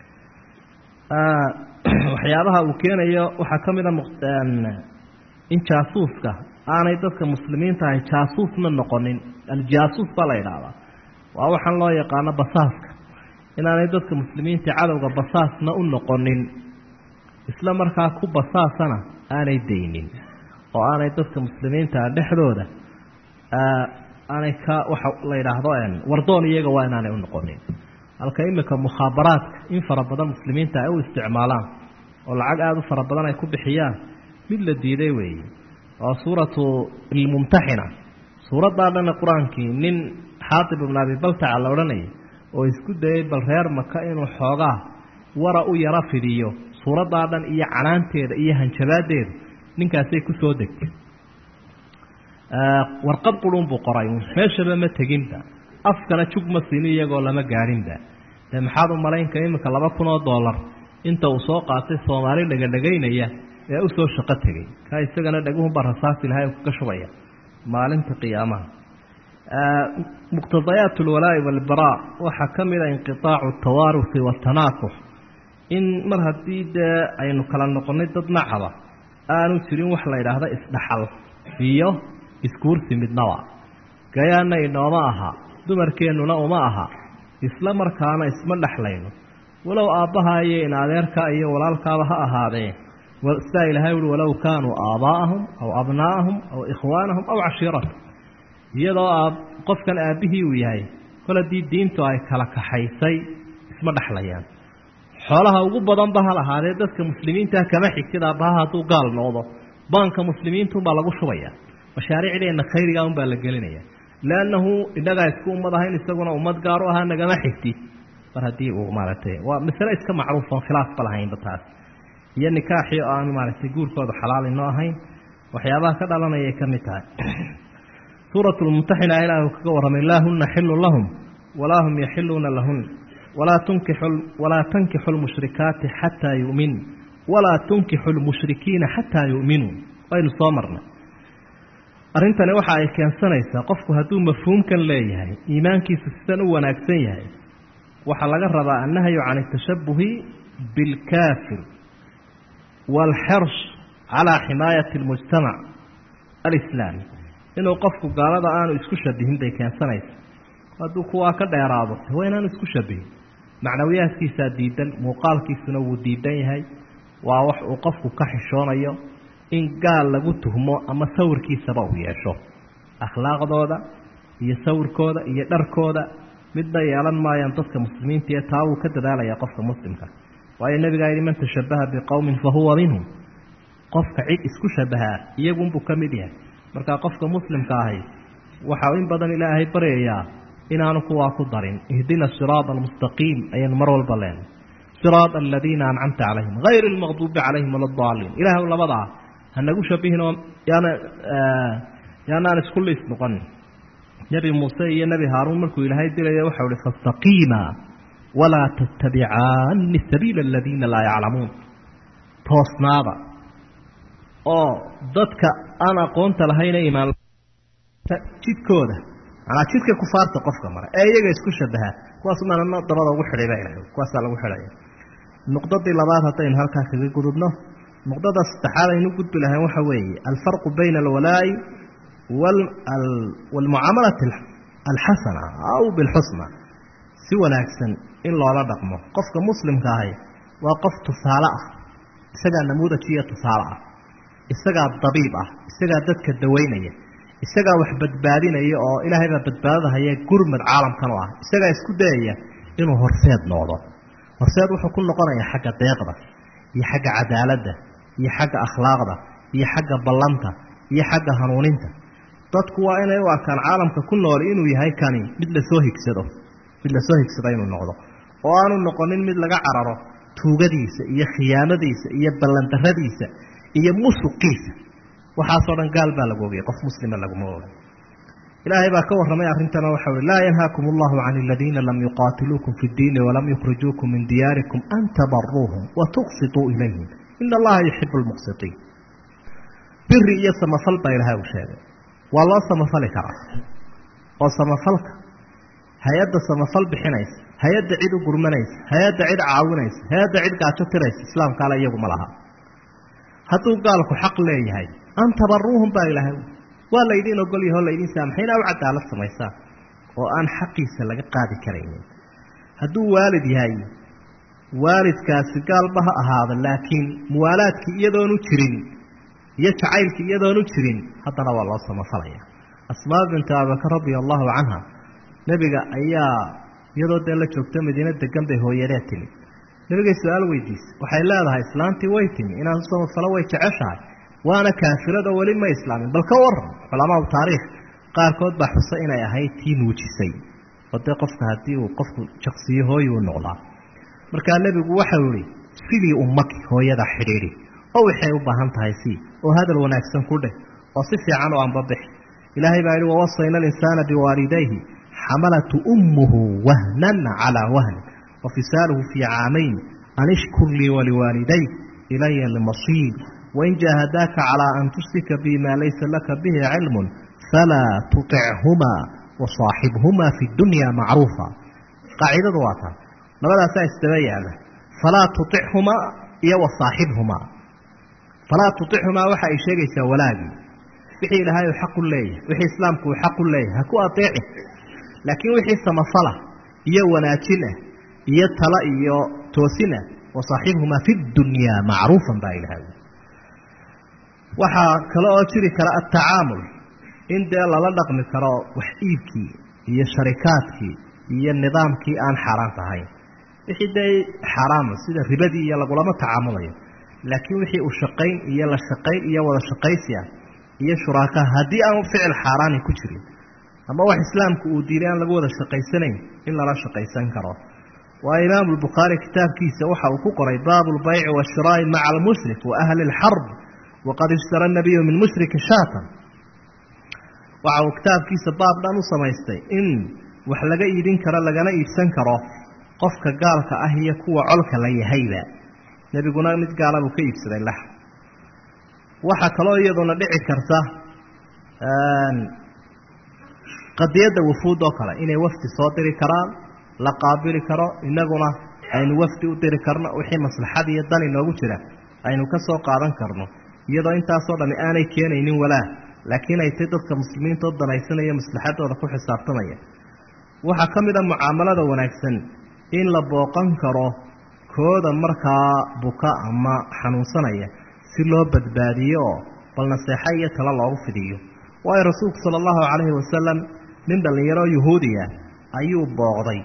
waxyaabaha uu keenayo waxaa ka mid a in jaasuuska aanay dadka muslimiinta ahay jaasuusna noqonin aljaasuus baa la yidhaahdaa waa waxaan loo yaqaano basaaska inaanay dadka muslimiinta cadowga basaasna u noqonin isla markaa ku basaasana aanay daynin oo aanay dadka muslimiinta dhexdooda aanay ka waxa la yidhaahdo wardoon iyaga waa inaanay u noqonin halka imika mukhaabaraadka in fara badan muslimiinta ay u isticmaalaan oo lacag aada u fara badan ay ku bixiyaan mid la diiday weeye oo suuratu ilmumtaxina suuraddaa dhana qur-aankii nin xaatib ibnu abi baltaca la odhanayay oo isku dayay bal reer maka inuu xoogaa wara u yaro fidiyo suuraddaa dhan iyo canaanteeda iyo hanjabaadeeda ninkaasay ku soo degtay warqad qurun buu qoray meeshaba ma teginba afkana jug ma siini iyagoo lama gaadhinba dee maxaad u malaynka iminka laba kun oo dollar inta uu soo qaatay soomaali dhegadhegaynaya ee u soo shaqo tegey ka isagana dhaguhunbaa rasaas ilahay kaga shubaya maalinta qiyaamaha muqtadayaat alwalaa'i waalbaraa waxaa ka mid a inqitaacu altawaarusi waatanaakux in mar haddii dee aynu kala noqonnay dad nacaba aanu jirin wax la yidhaahdo isdhaxal iyo iskuursi midnaba gayaana inooma aha dumarkeennuna uma aha isla markaana isma dhexlayno walow aabbaha iyo in adeerka iyo walaalkaaba ha ahaadeen sidaa ilahay uhi walow kaanuu aabaa'ahum aw abnaa'ahum aw ikhwaanahum aw cashiiratahum iyadoo a qofkan aabbihii uu yahay kol haddii diintu ay kala kaxaysay isma dhexlayaan xoolaha ugu badanba hal ahaadee dadka muslimiinta kama xigtid aabbaha hadduu gaal noqdo baanka muslimiintunbaa lagu shubaya mashaariicdeenna khayriga unbaa la gelinaya leannahu innagaa isku ummad ahayn isaguna ummad gaar u ahaa nagama xigtid mar haddii uu maaragtay waa masale iska macruuf oon khilaafba lahaynba taas iyo nikaaxii oo aan maaragtay guurkooda xalaal inoo ahayn waxyaabaha ka dhalanayay ka mid tahay suurat lmumtaxina ilaahu kaga warramay laa huna xilun lahum walaa hum yaxiluuna lahun walaa tunkixu walaa tankixu lmushrikaati xataa yu'min walaa tunkixu lmushrikiina xataa yu'minuu waynu soo marnay arrintani waxa ay keensanaysaa qofku hadduu mafhuumkan leeyahay iimaankiisu sidan u wanaagsan yahay waxaa laga rabaa annahyu can atashabuhi bilkaafir waalxirsh calaa ximaayati almujtamac alislaami inuu qofku gaalada aanu isku shabihin bay keensanaysa hadduu kuwaa ka dheeraado waa inaanu isku shabihin macnawiyaadkiisaa diidan muuqaalkiisuna wuu diidan yahay waa wax uu qofku ka xishoonayo in gaal lagu tuhmo ama sawirkiisaba uu yeesho akhlaaqdooda iyo sawirkooda iyo dharkooda midna yeelan maayaan dadka muslimiinta ee taa wuu ka dadaalaya qofka muslimka waayo nebigaa yidhi man tashabaha biqowmin fa huwa minhum qofka cid isku shabahaa iyagunbuu ka mid yahay markaa qofka muslimka ahi waxau in badan ilaahay baryayaa inaanu kuwaa ku darin ihdina siraada almustaqiim ayaynu mar walba leenay siraada aladiina ancamta calayhim hayri almaqduubi calayhim wala daaliin ilaahw labadaa hanagu shabihin oo yaana yaanaan isku liis noqonin nebi muuse iyo nebi haaruun markuu ilaahay dilaya waxau ihi fastaqiima walaa tattabicaani sabiila aladiina laa yaclamuun toosnaada oo dadka aan aqoonta lahayna imaan jidkooda manaa jidka kufaarta qofka mara ee iyaga isku shabahaa kuwaas maana dabada ugu xidhay baa ilahay kuwaasaa lagu xidhaya nuqdadii labaad haddaynu halkaa kaga gudubno nuqdada saddexaad aynu gudbi lahayn waxa weeye alfarqu bayna alwalaa'i waalmucaamalati alxasana aw bilxusna si wanaagsan in loola dhaqmo qofka muslimka ahi waa qof tusaale ah isagaa namuudaj iyo tusaale ah isagaa dabiib ah isagaa dadka dawaynaya isagaa wax badbaadinaya oo ilaahay baa badbaadadahaya gurmad caalamkan u ah isagaa isku dayaya inuu horseed noqdo horseed wuxuu ku noqonayaa xagga deeqda iyo xagga cadaaladda iyo xagga akhlaaqda iyo xagga ballanta iyo xagga hanuuninta dadku waa inay u arkaan caalamka ku nool inuu yahay kani mid lasoo higsado mid lasoo higsado inuu noqdo oo aanu noqonin mid laga cararo tuugadiisa iyo khiyaanadiisa iyo ballandaradiisa iyo musuqiisa waxaasoo dhan gaal baa lagu ogayay qof muslima laguma ogay ilaahay baa ka warramay arrintana waxa uhi laa yanhaakum allahu can aladiina lam yuqaatiluukum fi ddiini walam yukhrijuukum min diyaarikum an tabaruuhum wa tuqsituu ilayhim ina allaha yuxibu lmuqsitiin biri iyo samafal baa ilahay uu sheegay waa loo samafali karaa oo samafalka hay-adda samafal bixinaysa hay-adda cid u gurmanaysa hay-adda cid caawinaysa hay-adda cid gaajo tiraysa islaamkaale iyaguma laha hadduu gaalku xaq leeyahay an tabaruuhum baa ilaahay waa laydin ogol yaho laydin saamaxay inaa u cadaalad samaysaan oo aan xaqiisa laga qaadi karaynin hadduu waalid yahay waalidkaasi gaalba ha ahaada laakiin muwaalaadkii iyadoonu jirin iyo jacaylkii iyadoonu jirin haddana waa loo samafalaya asmaa bintu abubakar radia allahu canha nebiga ayaa iyadoo dee la joogta madiina degan bay hooyadee timi nebigay su-aal weydiisay waxay leedahay islaantii way timi inaan u samafalo way jeceshahay waana kaafirada weli ma islaamin bal ka waran culamaau taariikh qaarkood baa xusa inay ahayd tii nuujisay oo dee qofka haddii uu qofku jaqsiyo hooyi u noqdaa markaa nebigu waxau ihi sidii ummaki hooyada xidhiidhi oo waxay u baahan tahay sii oo hadal wanaagsan ku dheh oo si fiican u anbabixi ilaahay baa yihi wawasayna alinsaana biwaalidayhi xamalatu ummuhu wahnan calaa wahnin wa fisaaluhu fii caamayn an ishkur lii waliwaalidayk ilaya almasiir wain jaahadaaka calaa an tushrika bi maa laysa laka bihi cilmun falaa tuطichumaa wasaaxibhumaa fi dunya macruufa qaacidadu waa taa labadaasaa isdaba yaala falaa tuichumaa iyo wasaaxibhumaa falaa tuichumaa waxa ay sheegaysaa walaagii wixii ilaahay uu xaq u leeyahay wixii islaamku uu xaq u leeyahay ha ku adeeci laakiin wixii samafala iyo wanaajin ah iyo tala iyo toosin ah wasaaxibhumaa fi dunyaa macruufan baa ilahay waxaa kale oo jiri kara atacaamul in dee lala dhaqmi karo wax iibkii iyo sharikaadkii iyo nidaamkii aan xaaraanta ahayn wixii dee xaaraama sida ribadii iyo lagulama tacaamulayo laakiin wixii uu shaqayn iyo la shaqayn iyo wada shaqaysi ah iyo shuraaka haddii aan ficil xaaraani ku jirin ama wax islaamku uu diiday aan lagu wada shaqaysanayn in lala shaqaysan karo waa imaamu lbukhaari kitaabkiisa waxa uu ku qoray baabu lbayci washiraa'i maca almushrik wa ahli lxarb waqad ishtara nabiyu min mushriki shaatan waxa uu kitaabkiisa baab dhan u samaystay in wax laga iibin karo lagana iibsan karo qofka gaalka ah iyo kuwa colka la yahayba nebiguna mid gaala buu ka iibsaday lax waxaa kaloo iyaduna dhici karta qadiyadda wufuud oo kale inay wafdi soo diri karaan la qaabili karo inaguna aynu wafdi u diri karno wixii maslaxad iyo dan inoogu jira aynu ka soo qaadan karno iyadoo intaasoo dhami aanay keenaynin walaa laakiin ay tay dadka muslimiinta oo danaysanaya maslaxadooda ku xisaabtamaya waxaa ka mid a mucaamalada wanaagsan in la booqan karo kooda markaa buka ama xanuunsanaya si loo badbaadiyo oo bal naseexa iyo talo loogu fidiyo waayo rasuulku sala allahu calayhi wasalam nin dhallinyaro yahuudiya ayuu booqday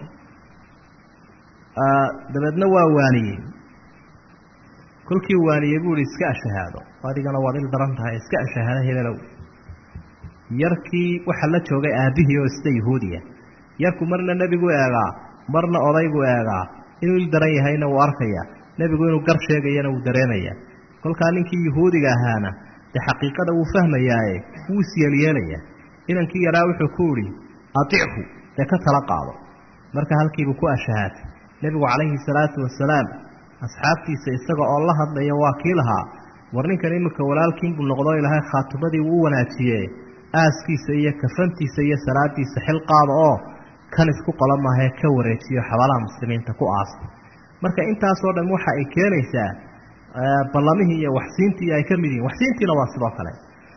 dabeedna waa waaniyey kolkii waaniyey buu ihi iska ashahaado adigana waad il daran tahay iska ashahaado hebelow yarkii waxaa la joogay aabbihii oo sida yahuudiya yarku marna nebigu eegaa marna odaygu eegaa inuu il daran yahayna wuu arkayaa nebigu inuu gar sheegayana wuu dareemayaa kolkaa ninkii yahuudiga ahaana dee xaqiiqada wuu fahmayaaye wuu isyeelyeelayaa inankii yaraa wuxuu ku idhi atichu dee ka tala qaado marka halkiibuu ku ashahaatay nebigu calayhi salaatu wasalaam asxaabtiisa isaga oo la hadlaya waa kii lahaa war ninkan iminka walaalkiinbuu noqdo ilaahay khaatumadii wuu u wanaajiye aaskiisa iyo kafantiisa iyo salaadiisa xil qaada oo kan isku qola maahee ka wareejiyo xabaalaha muslimiinta ku aasta marka intaasoo dhan waxa ay keenaysaa ballamihii iyo waxsiintii ay ka mid yihiin waxsiintiina waa sidoo kale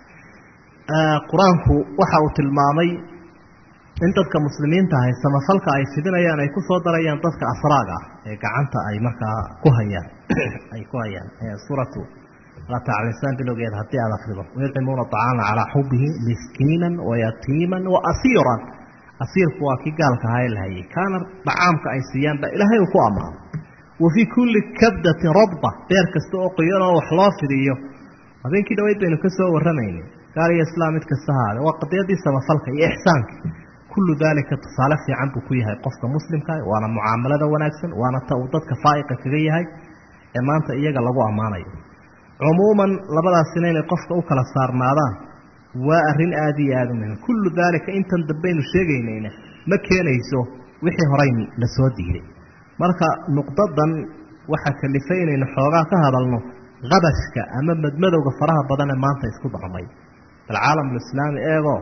qur-aanku waxa uu tilmaamay in dadka muslimiinta ahay samafalka ay fidinayaan ay kusoo darayaan dadka asraaga ah ee gacanta ay markaa ku hayaan ay ku hayaan suuratu lataclisaan bilowgeeda haddii aad akrido wayucimuuna acaama calaa xubihi miskiinan wayatiiman waasiiran asiirku waa kii gaalka ahaa ee la hayay kaana dhacaamka ay siiyaan ba ilaahay uu ku ammaano wa fii kulli kabdatin radba beer kasta oo qoyan oo wax loo fidiyo habeenkii dhaweyd baynu ka soo warramayna gaal iyo islaam mid kasta haade waa qadiyadii samafalka iyo ixsaanka kullu daalika tusaale fiican buu ku yahay qofka muslimka waana mucaamalada wanaagsan waana ta uu dadka faa'iqa kaga yahay ee maanta iyaga lagu ammaanayo cumuuman labadaasina inay qofka u kala saarnaadaan waa arrin aada iyo aada u muhim kullu daalika intan dambaynu sheegaynayna ma keenayso wixii horey la soo diiday marka nuqdadan waxaa kalifay inaynu xoogaa ka hadalno qabashka ama madmadowga faraha badan ee maanta isku darmay alcaalamulislaami eegoo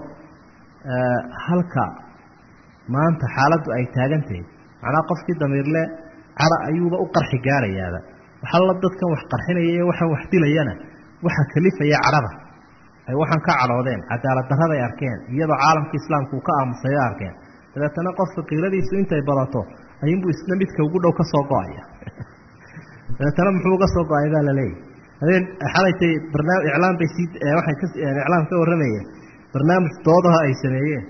halka maanta xaaladdu ay taagantahay macnaha qofkii damiirle cara ayuuba u qarxi gaarayaaba waxalla dadkan wax qarxinaya iyo waxaan wax dilayana waxaa kalifaya cadhada ay waxaan ka cadhoodeen cadaalad darraday arkeen iyadoo caalamka islaamku uu ka aamusay arkeen dabeetana qofka qiiladiisu intay badato ayuunbuu isna midka ugu dhow ka soo go-aya dabeetana muxuu uga soo go-ay baa laleeyahy habeen xalaytay barnaam iclaan bay sii waxay ka iclaam ka warramayeen barnaamij doodaha ay sameeyeen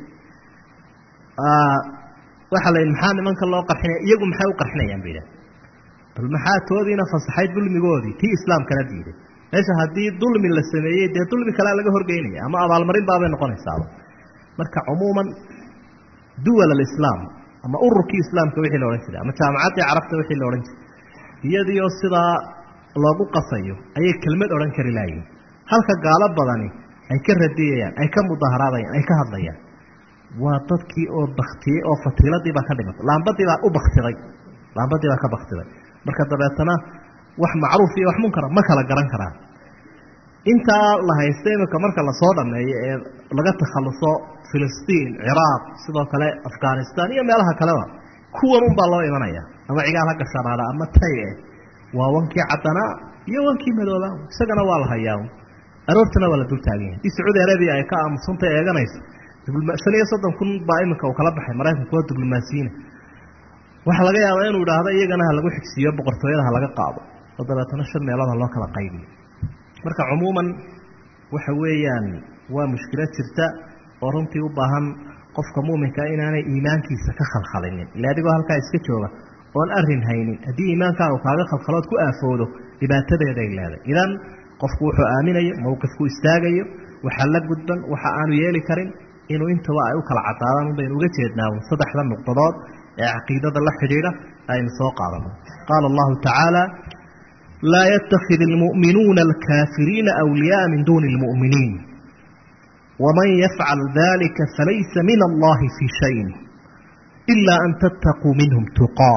waxaa la yidhi maxaa nimanka loo qarxinaya iyagu maxay u qarxinayaan ba yidhaha bal maxaa toodiina fasaxay dulmigoodii tii islaamkana diiday meesha haddii dulmi la sameeyey dee dulmi kalea laga horgeynaya ama abaalmarin baabay noqonaysaaba marka cumuuman duwal alislaam ama ururkii islaamka wixii la odhan jiray ama jaamacaddii carabta wixii la odhan jiray iyadiioo sidaa loogu qasayo ayay kelmad odhan kari laayihin halka gaalo badani ay ka radiyayaan ay ka mudaharaadayaan ay ka hadlayaan waa dadkii oo baktiyey oo fatiiladii baa ka dhimatay laambadii baa u baktiday laambadii baa ka baktiday marka dabeetana wax macruuf iyo wax munkara ma kala garan karaan intaa la haysta iminka marka lasoo dhameeyo ee laga takhaluso filistiin ciraaq sidoo kale afghanistan iyo meelaha kaleba kuwan unbaa loo imanaya ama cigaal ha gashanaada ama tay eh waa wankii caddanaa iyo wankii madoobaa isagana waa la hayaa aroortana waa la dul taagan yahay dii sacuudi arabiya ay ka aamusantay eeganayso shan iyo soddon kun baa iminka uu kala baxay maraykanku waa diblomaasiyiina waxaa laga yaabaa inuu idhaahdo iyagana ha lagu xigsiiyo boqortooyada ha laga qaado oo dabeetana shan meelood ha loo kala qaybiyo marka cumuuman waxa weeyaan waa mushkilad jirta oo runtii u baahan qofka muuminka inaanay iimaankiisa ka khalkhalinin ila adigoo halkaa iska jooga oon arin haynin haddii iimaankaagu kaaga khalkhalood ku aafoodo dhibaatadeeday leeday idan qofku wuxuu aaminayo mowqifku istaagayo waxa la gudban waxa aanu yeeli karin inuu intaba ay u kala cadaadaan unbaynu uga jeednaa saddexda nuqdadood ee caqiidada la xidhiidha aynu soo qaadano qaala allahu tacaala laa yatakid almu'minuuna alkaafiriina awliyaaa min duuni lmu'miniin waman yafcal dalika falaysa min allahi fii shayin ilaa an tattaquu minhum tuqaa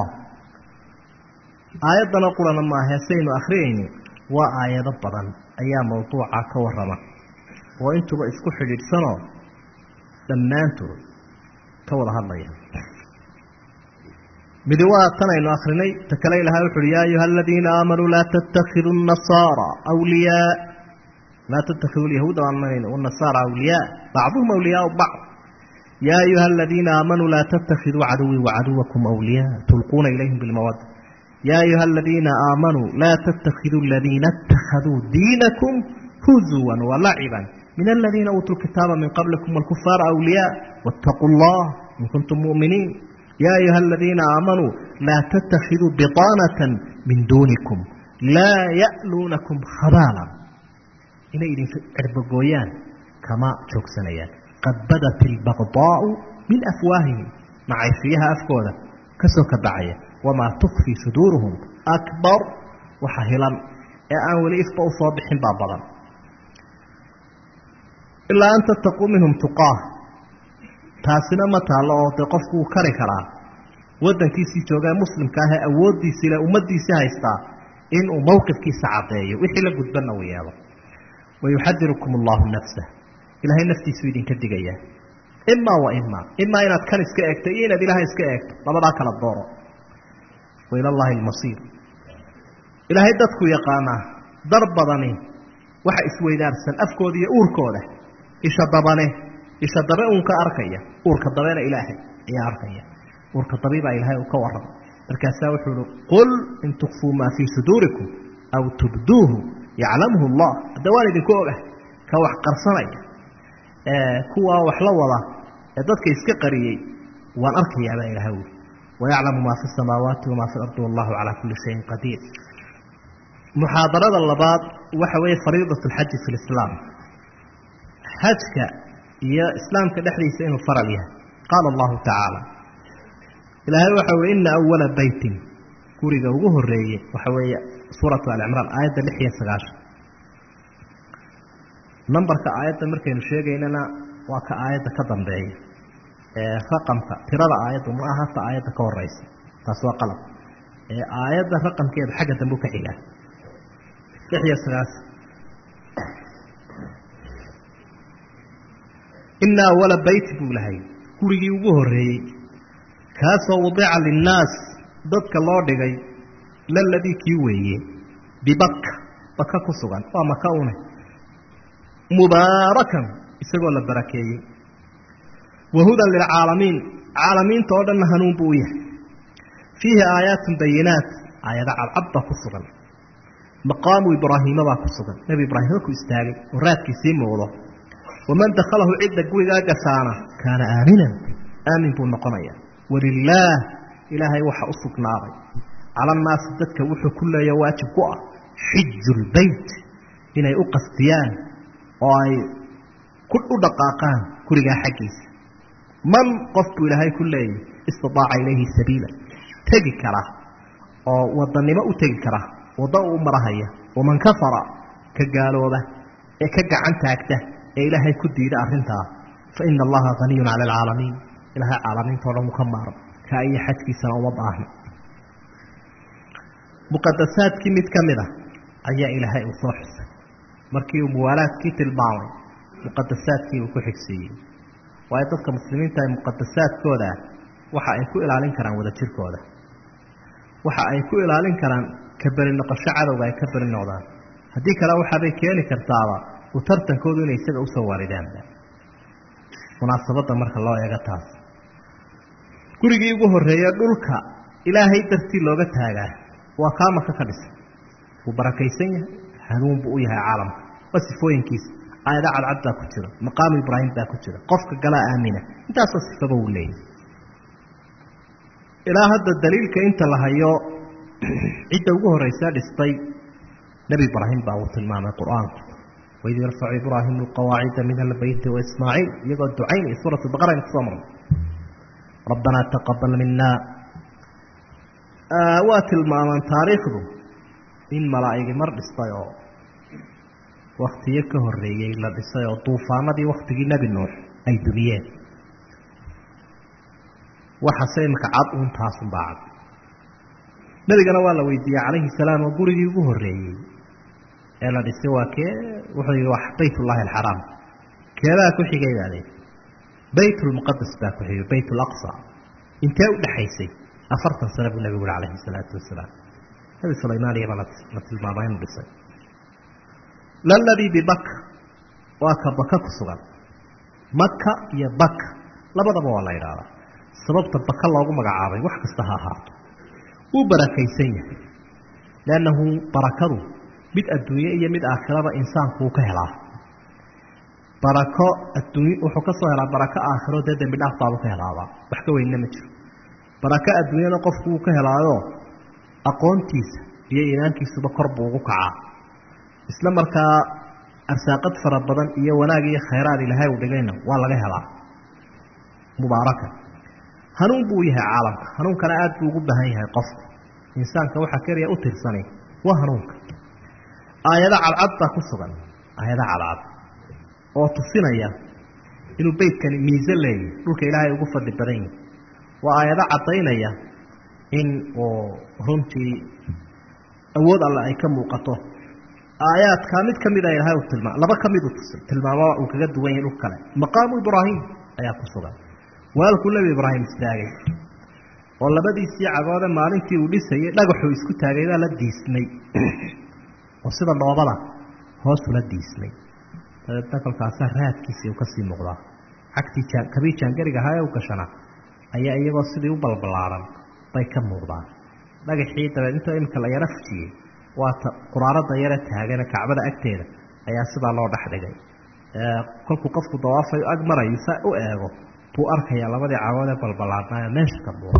aayaddana qurana maahe saynu akhriyayni waa aayado badan ayaa mawduuca ka warrama oo intuba isku xidhiidhsanoo dhammaantood ka wada hadlaya midi waa tan aynu akrinay ta kale ilahay wuxu uhi yaa ayuha aladiina aamanuu laa tattakidu nasaara wliyaa laa tattakidu lyahuuda aanmanayno wanasaara awliyaa bacduhum awliyaau bacd yaa ayuha aladiina aamanuu laa tatakiduu caduwii wacaduwakum awliyaa tulquuna ilayhim bilmawada yaa ayuha aladiina aamanuu laa tattakhiduu aladiina اtakhaduu diinakum huzuwan walaciban min aladiina uutuu lkitaaba min qablikum wاlkufaara awliyaa wاtaquu اllah in kuntum mu'miniin ya ayuha aladiina aamanuu laa tattakhiduu biطaanata min duunikum laa ya'luunakum khabaala inay idin cerbagooyaan kama joogsanayaan qad badat ilbaqdaau min afwaahihim macayshiyaha afkooda kasoo ka bacaya wamaa tukfii suduuruhum akbar waxa hilan ee aan weli ifba u soo bixin baa badan ilaa an tattaquu minhum tuqaah taasina ma taallo oo dee qofku wuu kari karaa waddankiisii joogaa muslimka ah ee awooddiisii le ummaddiisii haystaa inuu mowqifkiisa caddeeyo wixii la gudbanna uu yeelo wayuxadirukum allahu nafsa ilaahay naftiisuu idinka digayaa imaa wa imaa imaa inaad kan iska eegto iyo inaad ilaahay iska eegto labadaa kala dooro wa ila llahi almasiir ilaahay dadku yaqaanaa dar badani waxa isweydaarsan afkooda iyo uurkooda isha dabane isha dabe uunka arkaya uurka dabena ilaahay ayaa arkaya uurka dabi baa ilaahay uu ka warramay markaasaa wuxuu uhi qul in tukfuu maa fii suduurikum aw tubduuhu yaclamhu allah hadda waan idinku ogah ka wax qarsanaya kuwaa wax la wada ee dadka iska qariyey waan arkayaabaa ilaha uli wayaclamu maa fi samaawaati wamaa fi ardi wallahu calaa kulli shayin qadiir muxaadarada labaad waxa weeye fariidat alxaji fi lislaam xajka iyo islaamka dhexdiisa inuu faral yahay qaala allahu tacaala ilaahay waxa ui ina awala beytin guriga ugu horeeye waxa weeye suuratu alicimraan aayadda lix iyo sagaashan nambarka aayadda markaynu sheegaynana waa ka aayadda ka dambeeya ee raqamka tirada aayaddu ma aha hata aayadda ka horeysa taas waa qalab ee aayadda raqamkeeda xagga dambe u ka xigaa lix iyo sagaashan ina awala beyti buu lahay gurigii ugu horeeyey kaasoo wadica linnaas dadka loo dhigay laladii kii weeye bibaka baka ku sugan waa maka une mubaarakan isagoo la barakeeyey wahudan lilcaalamiin caalamiinta oo dhanna hanuun buu u yahay fiihi aayaatun bayinaat aayado cadcad baa ku sugan maqaamu ibraahiima baa ku sugan nebi ibraahim halkuu istaagay oo raadkiisii muuqdo waman dakhalahu cidda gurigaa gasaana kaana aaminan aamin buu noqonaya walilaah ilaahay waxa u sugnaaday cala annaasi dadka wuxuu ku leeya waajib ku ah xiju lbeyt inay u qastiyaan oo ay u dhaqaaqaan gurigaa xaggiisa man qof buu ilaahay ku leeyahy istidaaca ilayhi sabiila tegi kara oo wadanimo u tegi kara waddo u marahaya waman kafara ka gaalooba ee ka gacan taagta ee ilaahay ku diida arrintaa fa ina allaha haniyun cala alcaalamiin ilaahay caalamiinta o dhan uu ka maaro kaa iyo xajkiisana uma baahno muqadasaadkii mid ka mid a ayaa ilaahay uu soo xusay markii uu muwaalaadkii tilmaamay muqadasaadkii uu ku xigsiiyey waayo dadka muslimiinta ay muqadasaadkooda waxa ay ku ilaalin karaan wadajirkooda waxa ay ku ilaalin karaan ka beri noqosho cadowga ay ka beri noqdaan haddii kale waxaabay keeni kartaaba u tartankoodu inay isaga usoo waaridaanba munaasabadda marka loo eego taas gurigii ugu horreeye dhulka ilaahay dartii looga taagaa waa kaa maka ka dhisay wuu barakaysan yahay hanuun buu u yahay caalamka waa sifooyinkiisa aayada cadcad baa ku jira maqaamu ibraahim baa ku jira qofka galaa aamina intaasoo sifaba uu leeyahy ilaa hadda daliilka inta la hayo cidda ugu horreysa dhistay nebi ibraahim baa uu tilmaamay qur-aanku waid yarfacu ibraahimu alqawaacida min albeyti waismaaciil iyagoo ducaynaya suuratu baqara aynu kusoo marnay rabbanaa taqabal mina waa tilmaamaan taariikhdu in malaa'igi mar dhistay oo waktiyo ka horreeyey la dhisay oo duufaanadii waktigii nebi nuux ay dumiyeen waxase imika cad uun taasunbaa cad nebigana waa la weydiiyey calayhi salaam oo gurigii ugu horreeyey ee la dhisay waa kee wuxuu yihi waa baytullaahi alxaraam keebaa ku xigay baa leyi baytulmuqadas baa ku xigay bayt alaqsa intee u dhexaysay afartan sano buu nebigu uhi calayhi salaatu wasalaam nebi sulaymaaniya baa la tilmaamay inuu dhisay laladii bibaka waa ka baka ku sugan maka iyo baka labadaba waa la idhaahdaa sababta baka loogu magacaabay wax kasta ha ahaato wuu barakaysan yahay liannahu barakadu mid adduunye iyo mid aakhiraba insaanku uu ka helaa barako adduuny wuxuu ka soo helaa barako aakhiro dee dembi dhaaf baabu ka helaabaa wax ka weynna ma jiro barako adduunyana qofku wuu ka helaayo aqoontiisa iyo iimaankiisuba kor buu ugu kacaa isla markaa arsaaqad fara badan iyo wanaag iyo khayraad ilaahay uu dhigayna waa laga helaa mubaaraka hanuun buu yahay caalamka hanuunkana aad buu ugu baahan yahay qofku insaanka waxaa keliya u tirsanay waa hanuunka aayado cadcad baa ku sugan aayado cadcad oo tusinaya inuu beytkani miise leeyahy dhulka ilaahay ugu fadli badan yahi waa aayado caddaynaya in uu runtii awood alle ay ka muuqato aayaadkaa mid ka mida ilahay uu tilmaam laba ka miduu tilmaamo uu kaga duwan yahay dhul kale maqaamu ibraahim ayaa ku sugan waalkuu nebi ibraahim istaagay oo labadiisii cagoode maalintii uu dhisayay dhagaxuu isku taagay baa la diismay oo sida dhoobada hoosula diismay dabeedna kolkaasaa raadkiisii uu kasii muuqdaa cagtii jaan kabii jaangariga ahaa ee u gashana ayaa iyagoo sidii u balbalaaran bay ka muuqdaan dhagaxii dabeed inta imika la yaro fujiyey waata quraarada yare taagane kacbada agteeda ayaa sidaa loo dhex dhigay kolkuu qofku dawaafay ag marayo saa u eego buu arkayaa labadii cagood ee balbalaarnaayo meesha ka buura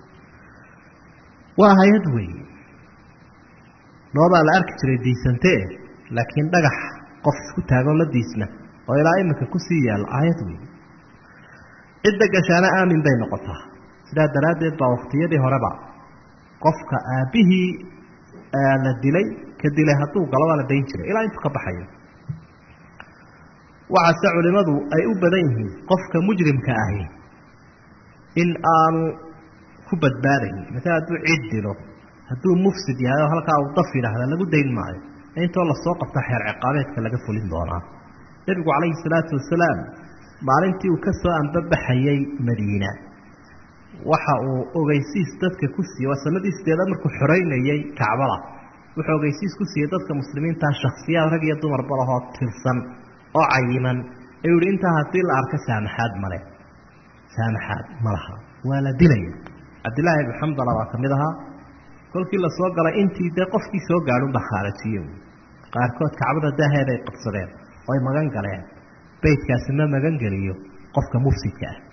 waa hay-ad weeye dhoobaa la arki jiray diisantee laakiin dhagax qof isku taagoo la diisna oo ilaa iminka kusii yaalla aayad weeye cidda gashaana aamin bay noqotaa sidaa daraaddeed baa waktiyadii horeba qofka aabbihii la dilay ka dilay hadduu galaba la dayn jiray ilaa intuu ka baxayo waxaase culimmadu ay u badan yihiin qofka mujrimka ahi in aanu ku badbaadayn maala hadduu cid dilo hadduu mufsid yahay oo halkaa uu daf yidhaahda lagu dayn maayo intoo lasoo qabta xeer ciqaabeedka laga fulin doonaa nebigu calayhi salaatu wasalaam maalintii uu ka soo anbabaxayey madiina waxa uu ogeysiis dadka ku siiyey waa sanadii sideedaad markuu xoreynayey kacbada wuxuu ogeysiis ku siiyey dadka muslimiintaa shaksiyaad rag iyo dumarba lahoo tirsan oo cayiman ayuu yihi intaa haddii la arko saamaxaad male saamaxaad ma laha waa la dilaya cabdillaahi ibnu xamdala baa ka mid ahaa kolkii lasoo galay intii dee qofkii soo gaadhunbaa khaarajiye qaarkood kacbada daaheed ay qabsadeen oo ay magan galeen beytkaasi ma magan geliyo qofka mufsidka ah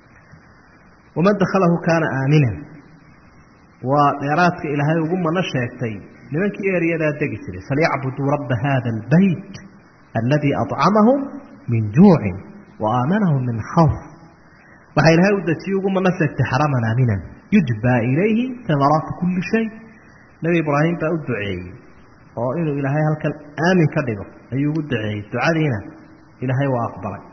waman dakhalahu kaana aaminan waa dheeraadka ilaahay ugu mano sheegtay nimankii eryadaa degi jiray falyacbuduu rabba hada albeyt aladii acamahum min juucin wa aamanahum min khawf waxaa ilaahay u dejiyey ugu mano sheegtay xaraman aaminan yujbaa ilayhi tamaraatu kulli shay nebi ibraahim baa u duceeyey oo inuu ilaahay halkan aamin ka dhigo ayuu ugu duceeyey ducadiina ilaahay waa aqbalay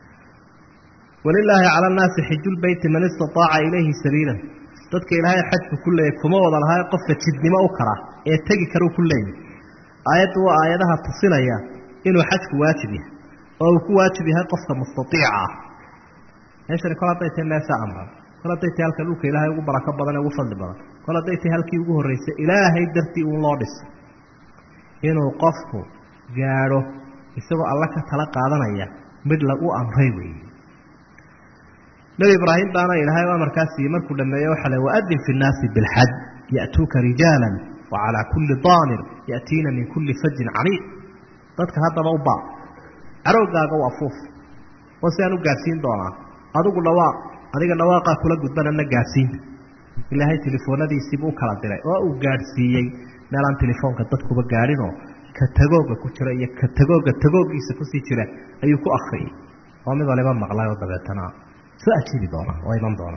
walilaahi cala annaasi xijulbeyti man istataaca ilayhi sabiilan dadka ilaahay xajku ku leeyay kuma wada lahaa qofka jidnimo u kara ee tegi karuu ku leeyay aayaddu waa aayadaha tusinaya inuu xajku waajib yahay oo uu ku waajib yahay qofka mustaiica ah meeshani kol hadday tahay meesha amran kol hadday tahay halka dhulka ilaahay ugu barako badan ee ugu fadli badan kol hadday tahay halkii ugu horreysay ilaahay dartii uun loo dhisay inuu qofku gaadho isagoo alla ka tala qaadanaya mid lagu amray weeye nebi ibraahim baana ilaahay u amarkaa siiyey markuu dhameeye waxa le waadin fi nnaasi bilxaj ya'tuuka rijaala wa calaa kulli daamir ya'tiina min kulli fajin camiiq dadka haddaba u baa carowgaaga u afuuf oo si aan u gaadhsiin doonaa adigu dhawaaq adiga dhawaaqaa kula gudbanana gaadhsiinta ilaahay telefoonadiisiibuu u kala diray oo uu gaadhsiiyey meelaan telefoonka dadkuba gaadhinoo ka tagooga ku jira iyo ka tagooga tagoogiisa kusii jira ayuu ku akriyey oo mid waliba maqlay oo dabeetana soo ajiibi doona oo iman doona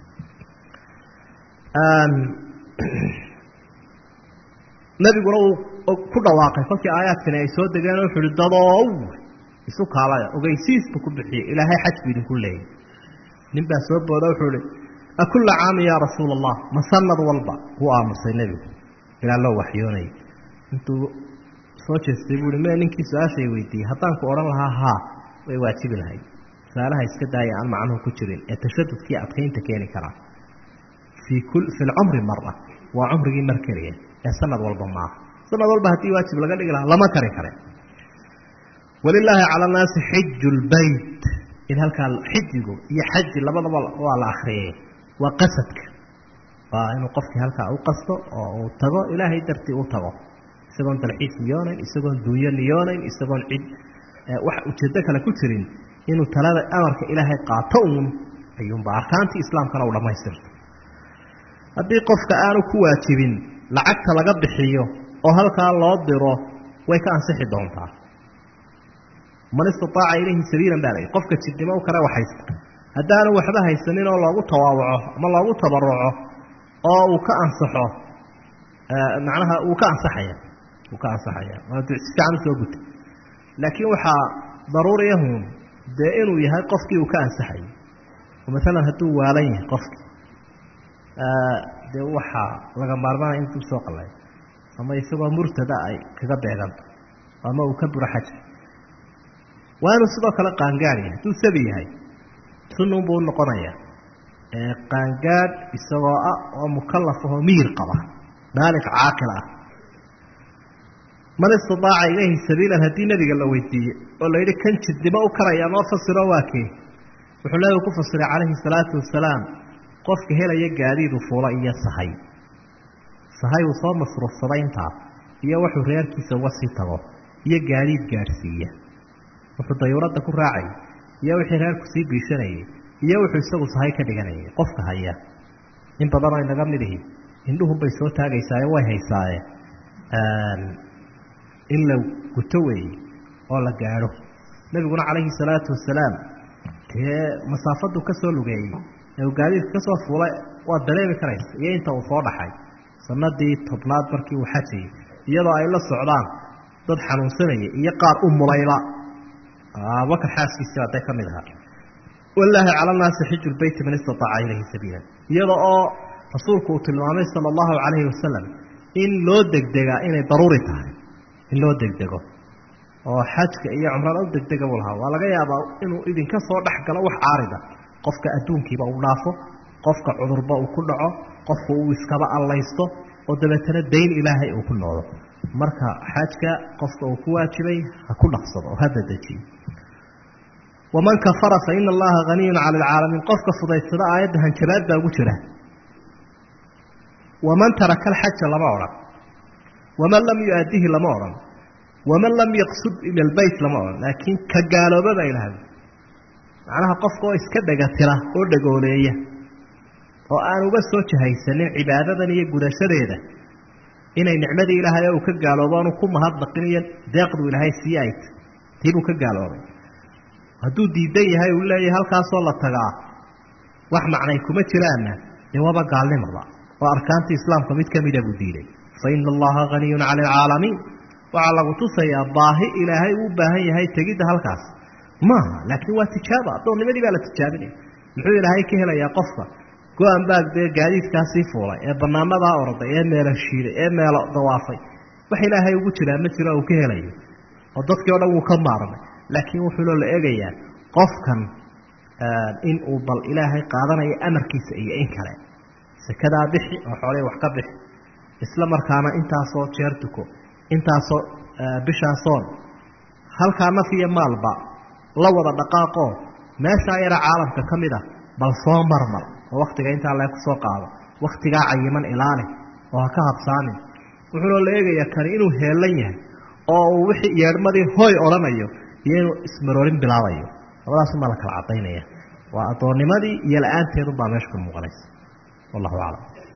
nebiguna uu ku dhawaaqay kolkii aayaadkani ay soo degeen wuxuu uhi dadoow isu kaalaya ogeysiis buu ku bixiyey ilaahay xaj buu idinku leeyay nin baa soo booda wuxuu ihi akulla caamin yaa rasuula allah ma sanad walba wuu aamusay nebigu ilaa loo waxyoonayay intuu soo jeestay buu i me ninkii su-aashay weydiiyey haddaan ku odhan lahaa haa way waajibi lahayd su-aalaha iska daaya aan macnuhu ku jirin ee tashadudkii adkaynta keeni karaa fii fi lcumri mara waa cumrigii mar keliya ee sanad walba maaha sanad walba haddii waajib laga dhigi lahaa lama kari kare walilaahi cala annaasi xiju lbeyt in halkaa xijigu iyo xaji labadaba waa la akriyay waa qasadka waa inuu qofkii halkaa u qasto oo uu tago ilaahay dartii u tago isagoon dalxiis niyoonayn isagoon duunyo niyoonayn isagoon cid wax ujeedo kale ku jirin inuu talada amarka ilaahay qaato uun ayuunba arkaantii islaamkana u dhammaystirto haddii qofka aanu ku waajibin lacagta laga bixiyo oo halkaa loo diro way ka ansixi doontaa man istataaca ilayhi sabiilan baa layihi qofka jidnimo u kale waxaysta haddaanu waxba haysanin oo loogu tawaawaco ama loogu tabaruco oo uu ka ansaxo macnaha uu ka ansaxaya uu ka ansaxaya waa si fiican usoo gutay laakiin waxaa daruuriyahun dee inuu yahay qofkii uu ka ansaxayay oo maalan hadduu waalan yahay qofkii dee waxaa laga maarmaanaya intuu soo qalay ama isagoo murtada ay kaga beeganto ama uu ka buro xaja waa inuu sidoo kale qaangaad yahay hadduu sabi yahay sunun buu unoqonaya qaangaadh isagoo ah oo mukalaf ahoo miyir qaba baaliq caaqil ah man istidaaca ilayhi sabiilan haddii nebiga la weydiiye oo la yidhi kan jidnimo u karaya noo fasiro waa kee wuxuu nebigu ku fasiray calayhi salaatu wasalaam qofka helaya gaadiidu fuula iyo sahay sahay uu soo masruufsaday intaas iyo wuxuu reerkiisa uga sii tago iyo gaadiid gaadhsiiya wuxuu dayuuradda ku raacayay iyo wixii reerku sii biishanayay iyo wuxuu isagu sahay ka dhiganayay qofka haya in badan oo inaga mid ihi indhuhunbay soo taagaysaaye way haysaaye in la guto weeye oo la gaadho nebiguna calayhi salaatu wasalaam dee masaafadu ka soo lugeeyey ee uu gaadiidka ka soo fuulay waad dareemi karaysa iyo inta uu soo dhaxay sanadii tobnaad markii uu xajayay iyadoo ay la socdaan dad xanuunsanaya iyo qaar u mulayla abubakar xaaskiisii hadday ka mid ahaa walaahi cala naasi xiju lbeyti man istataaca ilayhi sabiila iyada oo rasuulku uu tilmaamay sala allahu calayhi wasalam in loo degdegaa inay daruuri tahay in loo degdego oo xajka iyo cumrada u degdega buu lahaa waa laga yaabaa inuu idinka soo dhex galo wax caarida qofka adduunkiiba uu dhaafo qofka cudurba uu ku dhaco qofka uu iskaba allaysto oo dabeetana dayn ilaahay uu ku noolo marka xajka qofka uu ku waajibay ha ku dhaqsado oo ha dadejiyo waman kafara fa ina allaha haniyun cala alcaalamiin qofka fudaysada aayadda hanjabaad baa ugu jira waman taraka alxaja lama odhan waman lam yu-aadihi lama odhan waman lam yaqsud ila lbeyt lama odhan laakiin ka gaalooba baa ilahay macnaha qofka oo iska dhegatira oo dhagooleeya oo aan uga soo jahaysanin cibaadadan iyo gudashadeeda inay nicmadii ilaahay uu ka gaaloobo aanu ku mahadnaqin iyo deeqdu ilaahay sii ayt tiibuu ka gaaloobay hadduu diidan yahay uu leeyahay halkaasoo la tagaa wax macnay kuma jiraanna dee waaba gaalnimaba oo arkaantii islaamka mid ka mida buu diiday fa ina allaha haniyun cala alcaalamiin waxaa lagu tusayaa baahi ilaahay uu baahan yahay tegidda halkaas maaha laakiin waa tijaaba addoonnimadii baa la tijaabinaya muxuu ilaahay ka helayaa qofka go-an baag dee gaadiidkaasii fuulay ee banaanadaa orday ee meelo shiiday ee meelo dawaafay wax ilaahay ugu jiraa ma jiro uu ka helayo oo dadkii o dhan wuu ka maarmay laakiin wuxuuloo la eegayaa qofkan in uu bal ilaahay qaadanayo amarkiisa iyo in kale sekadaa bixi oo xoolihii wax ka bixi isla markaana intaasoo jeer tuko intaasoo bishaasoon halkaa naf iyo maalba la wada dhaqaaqoo meeshaa yara caalamka ka mid a bal soo marmar oo waktiga intaa lee kusoo qaado waktigaa cayiman ilaali oo ha ka habsaamin wuxuuna la eegayaa kani inuu heelan yahay oo uu wixii yeedhmadii hoy odhanayo iyo inuu ismaroorin bilaabayo labadaasumaa la kala cadaynaya waa addoonnimadii iyo la-aanteedunbaa meesha ku muuqanaysa wallahu aclam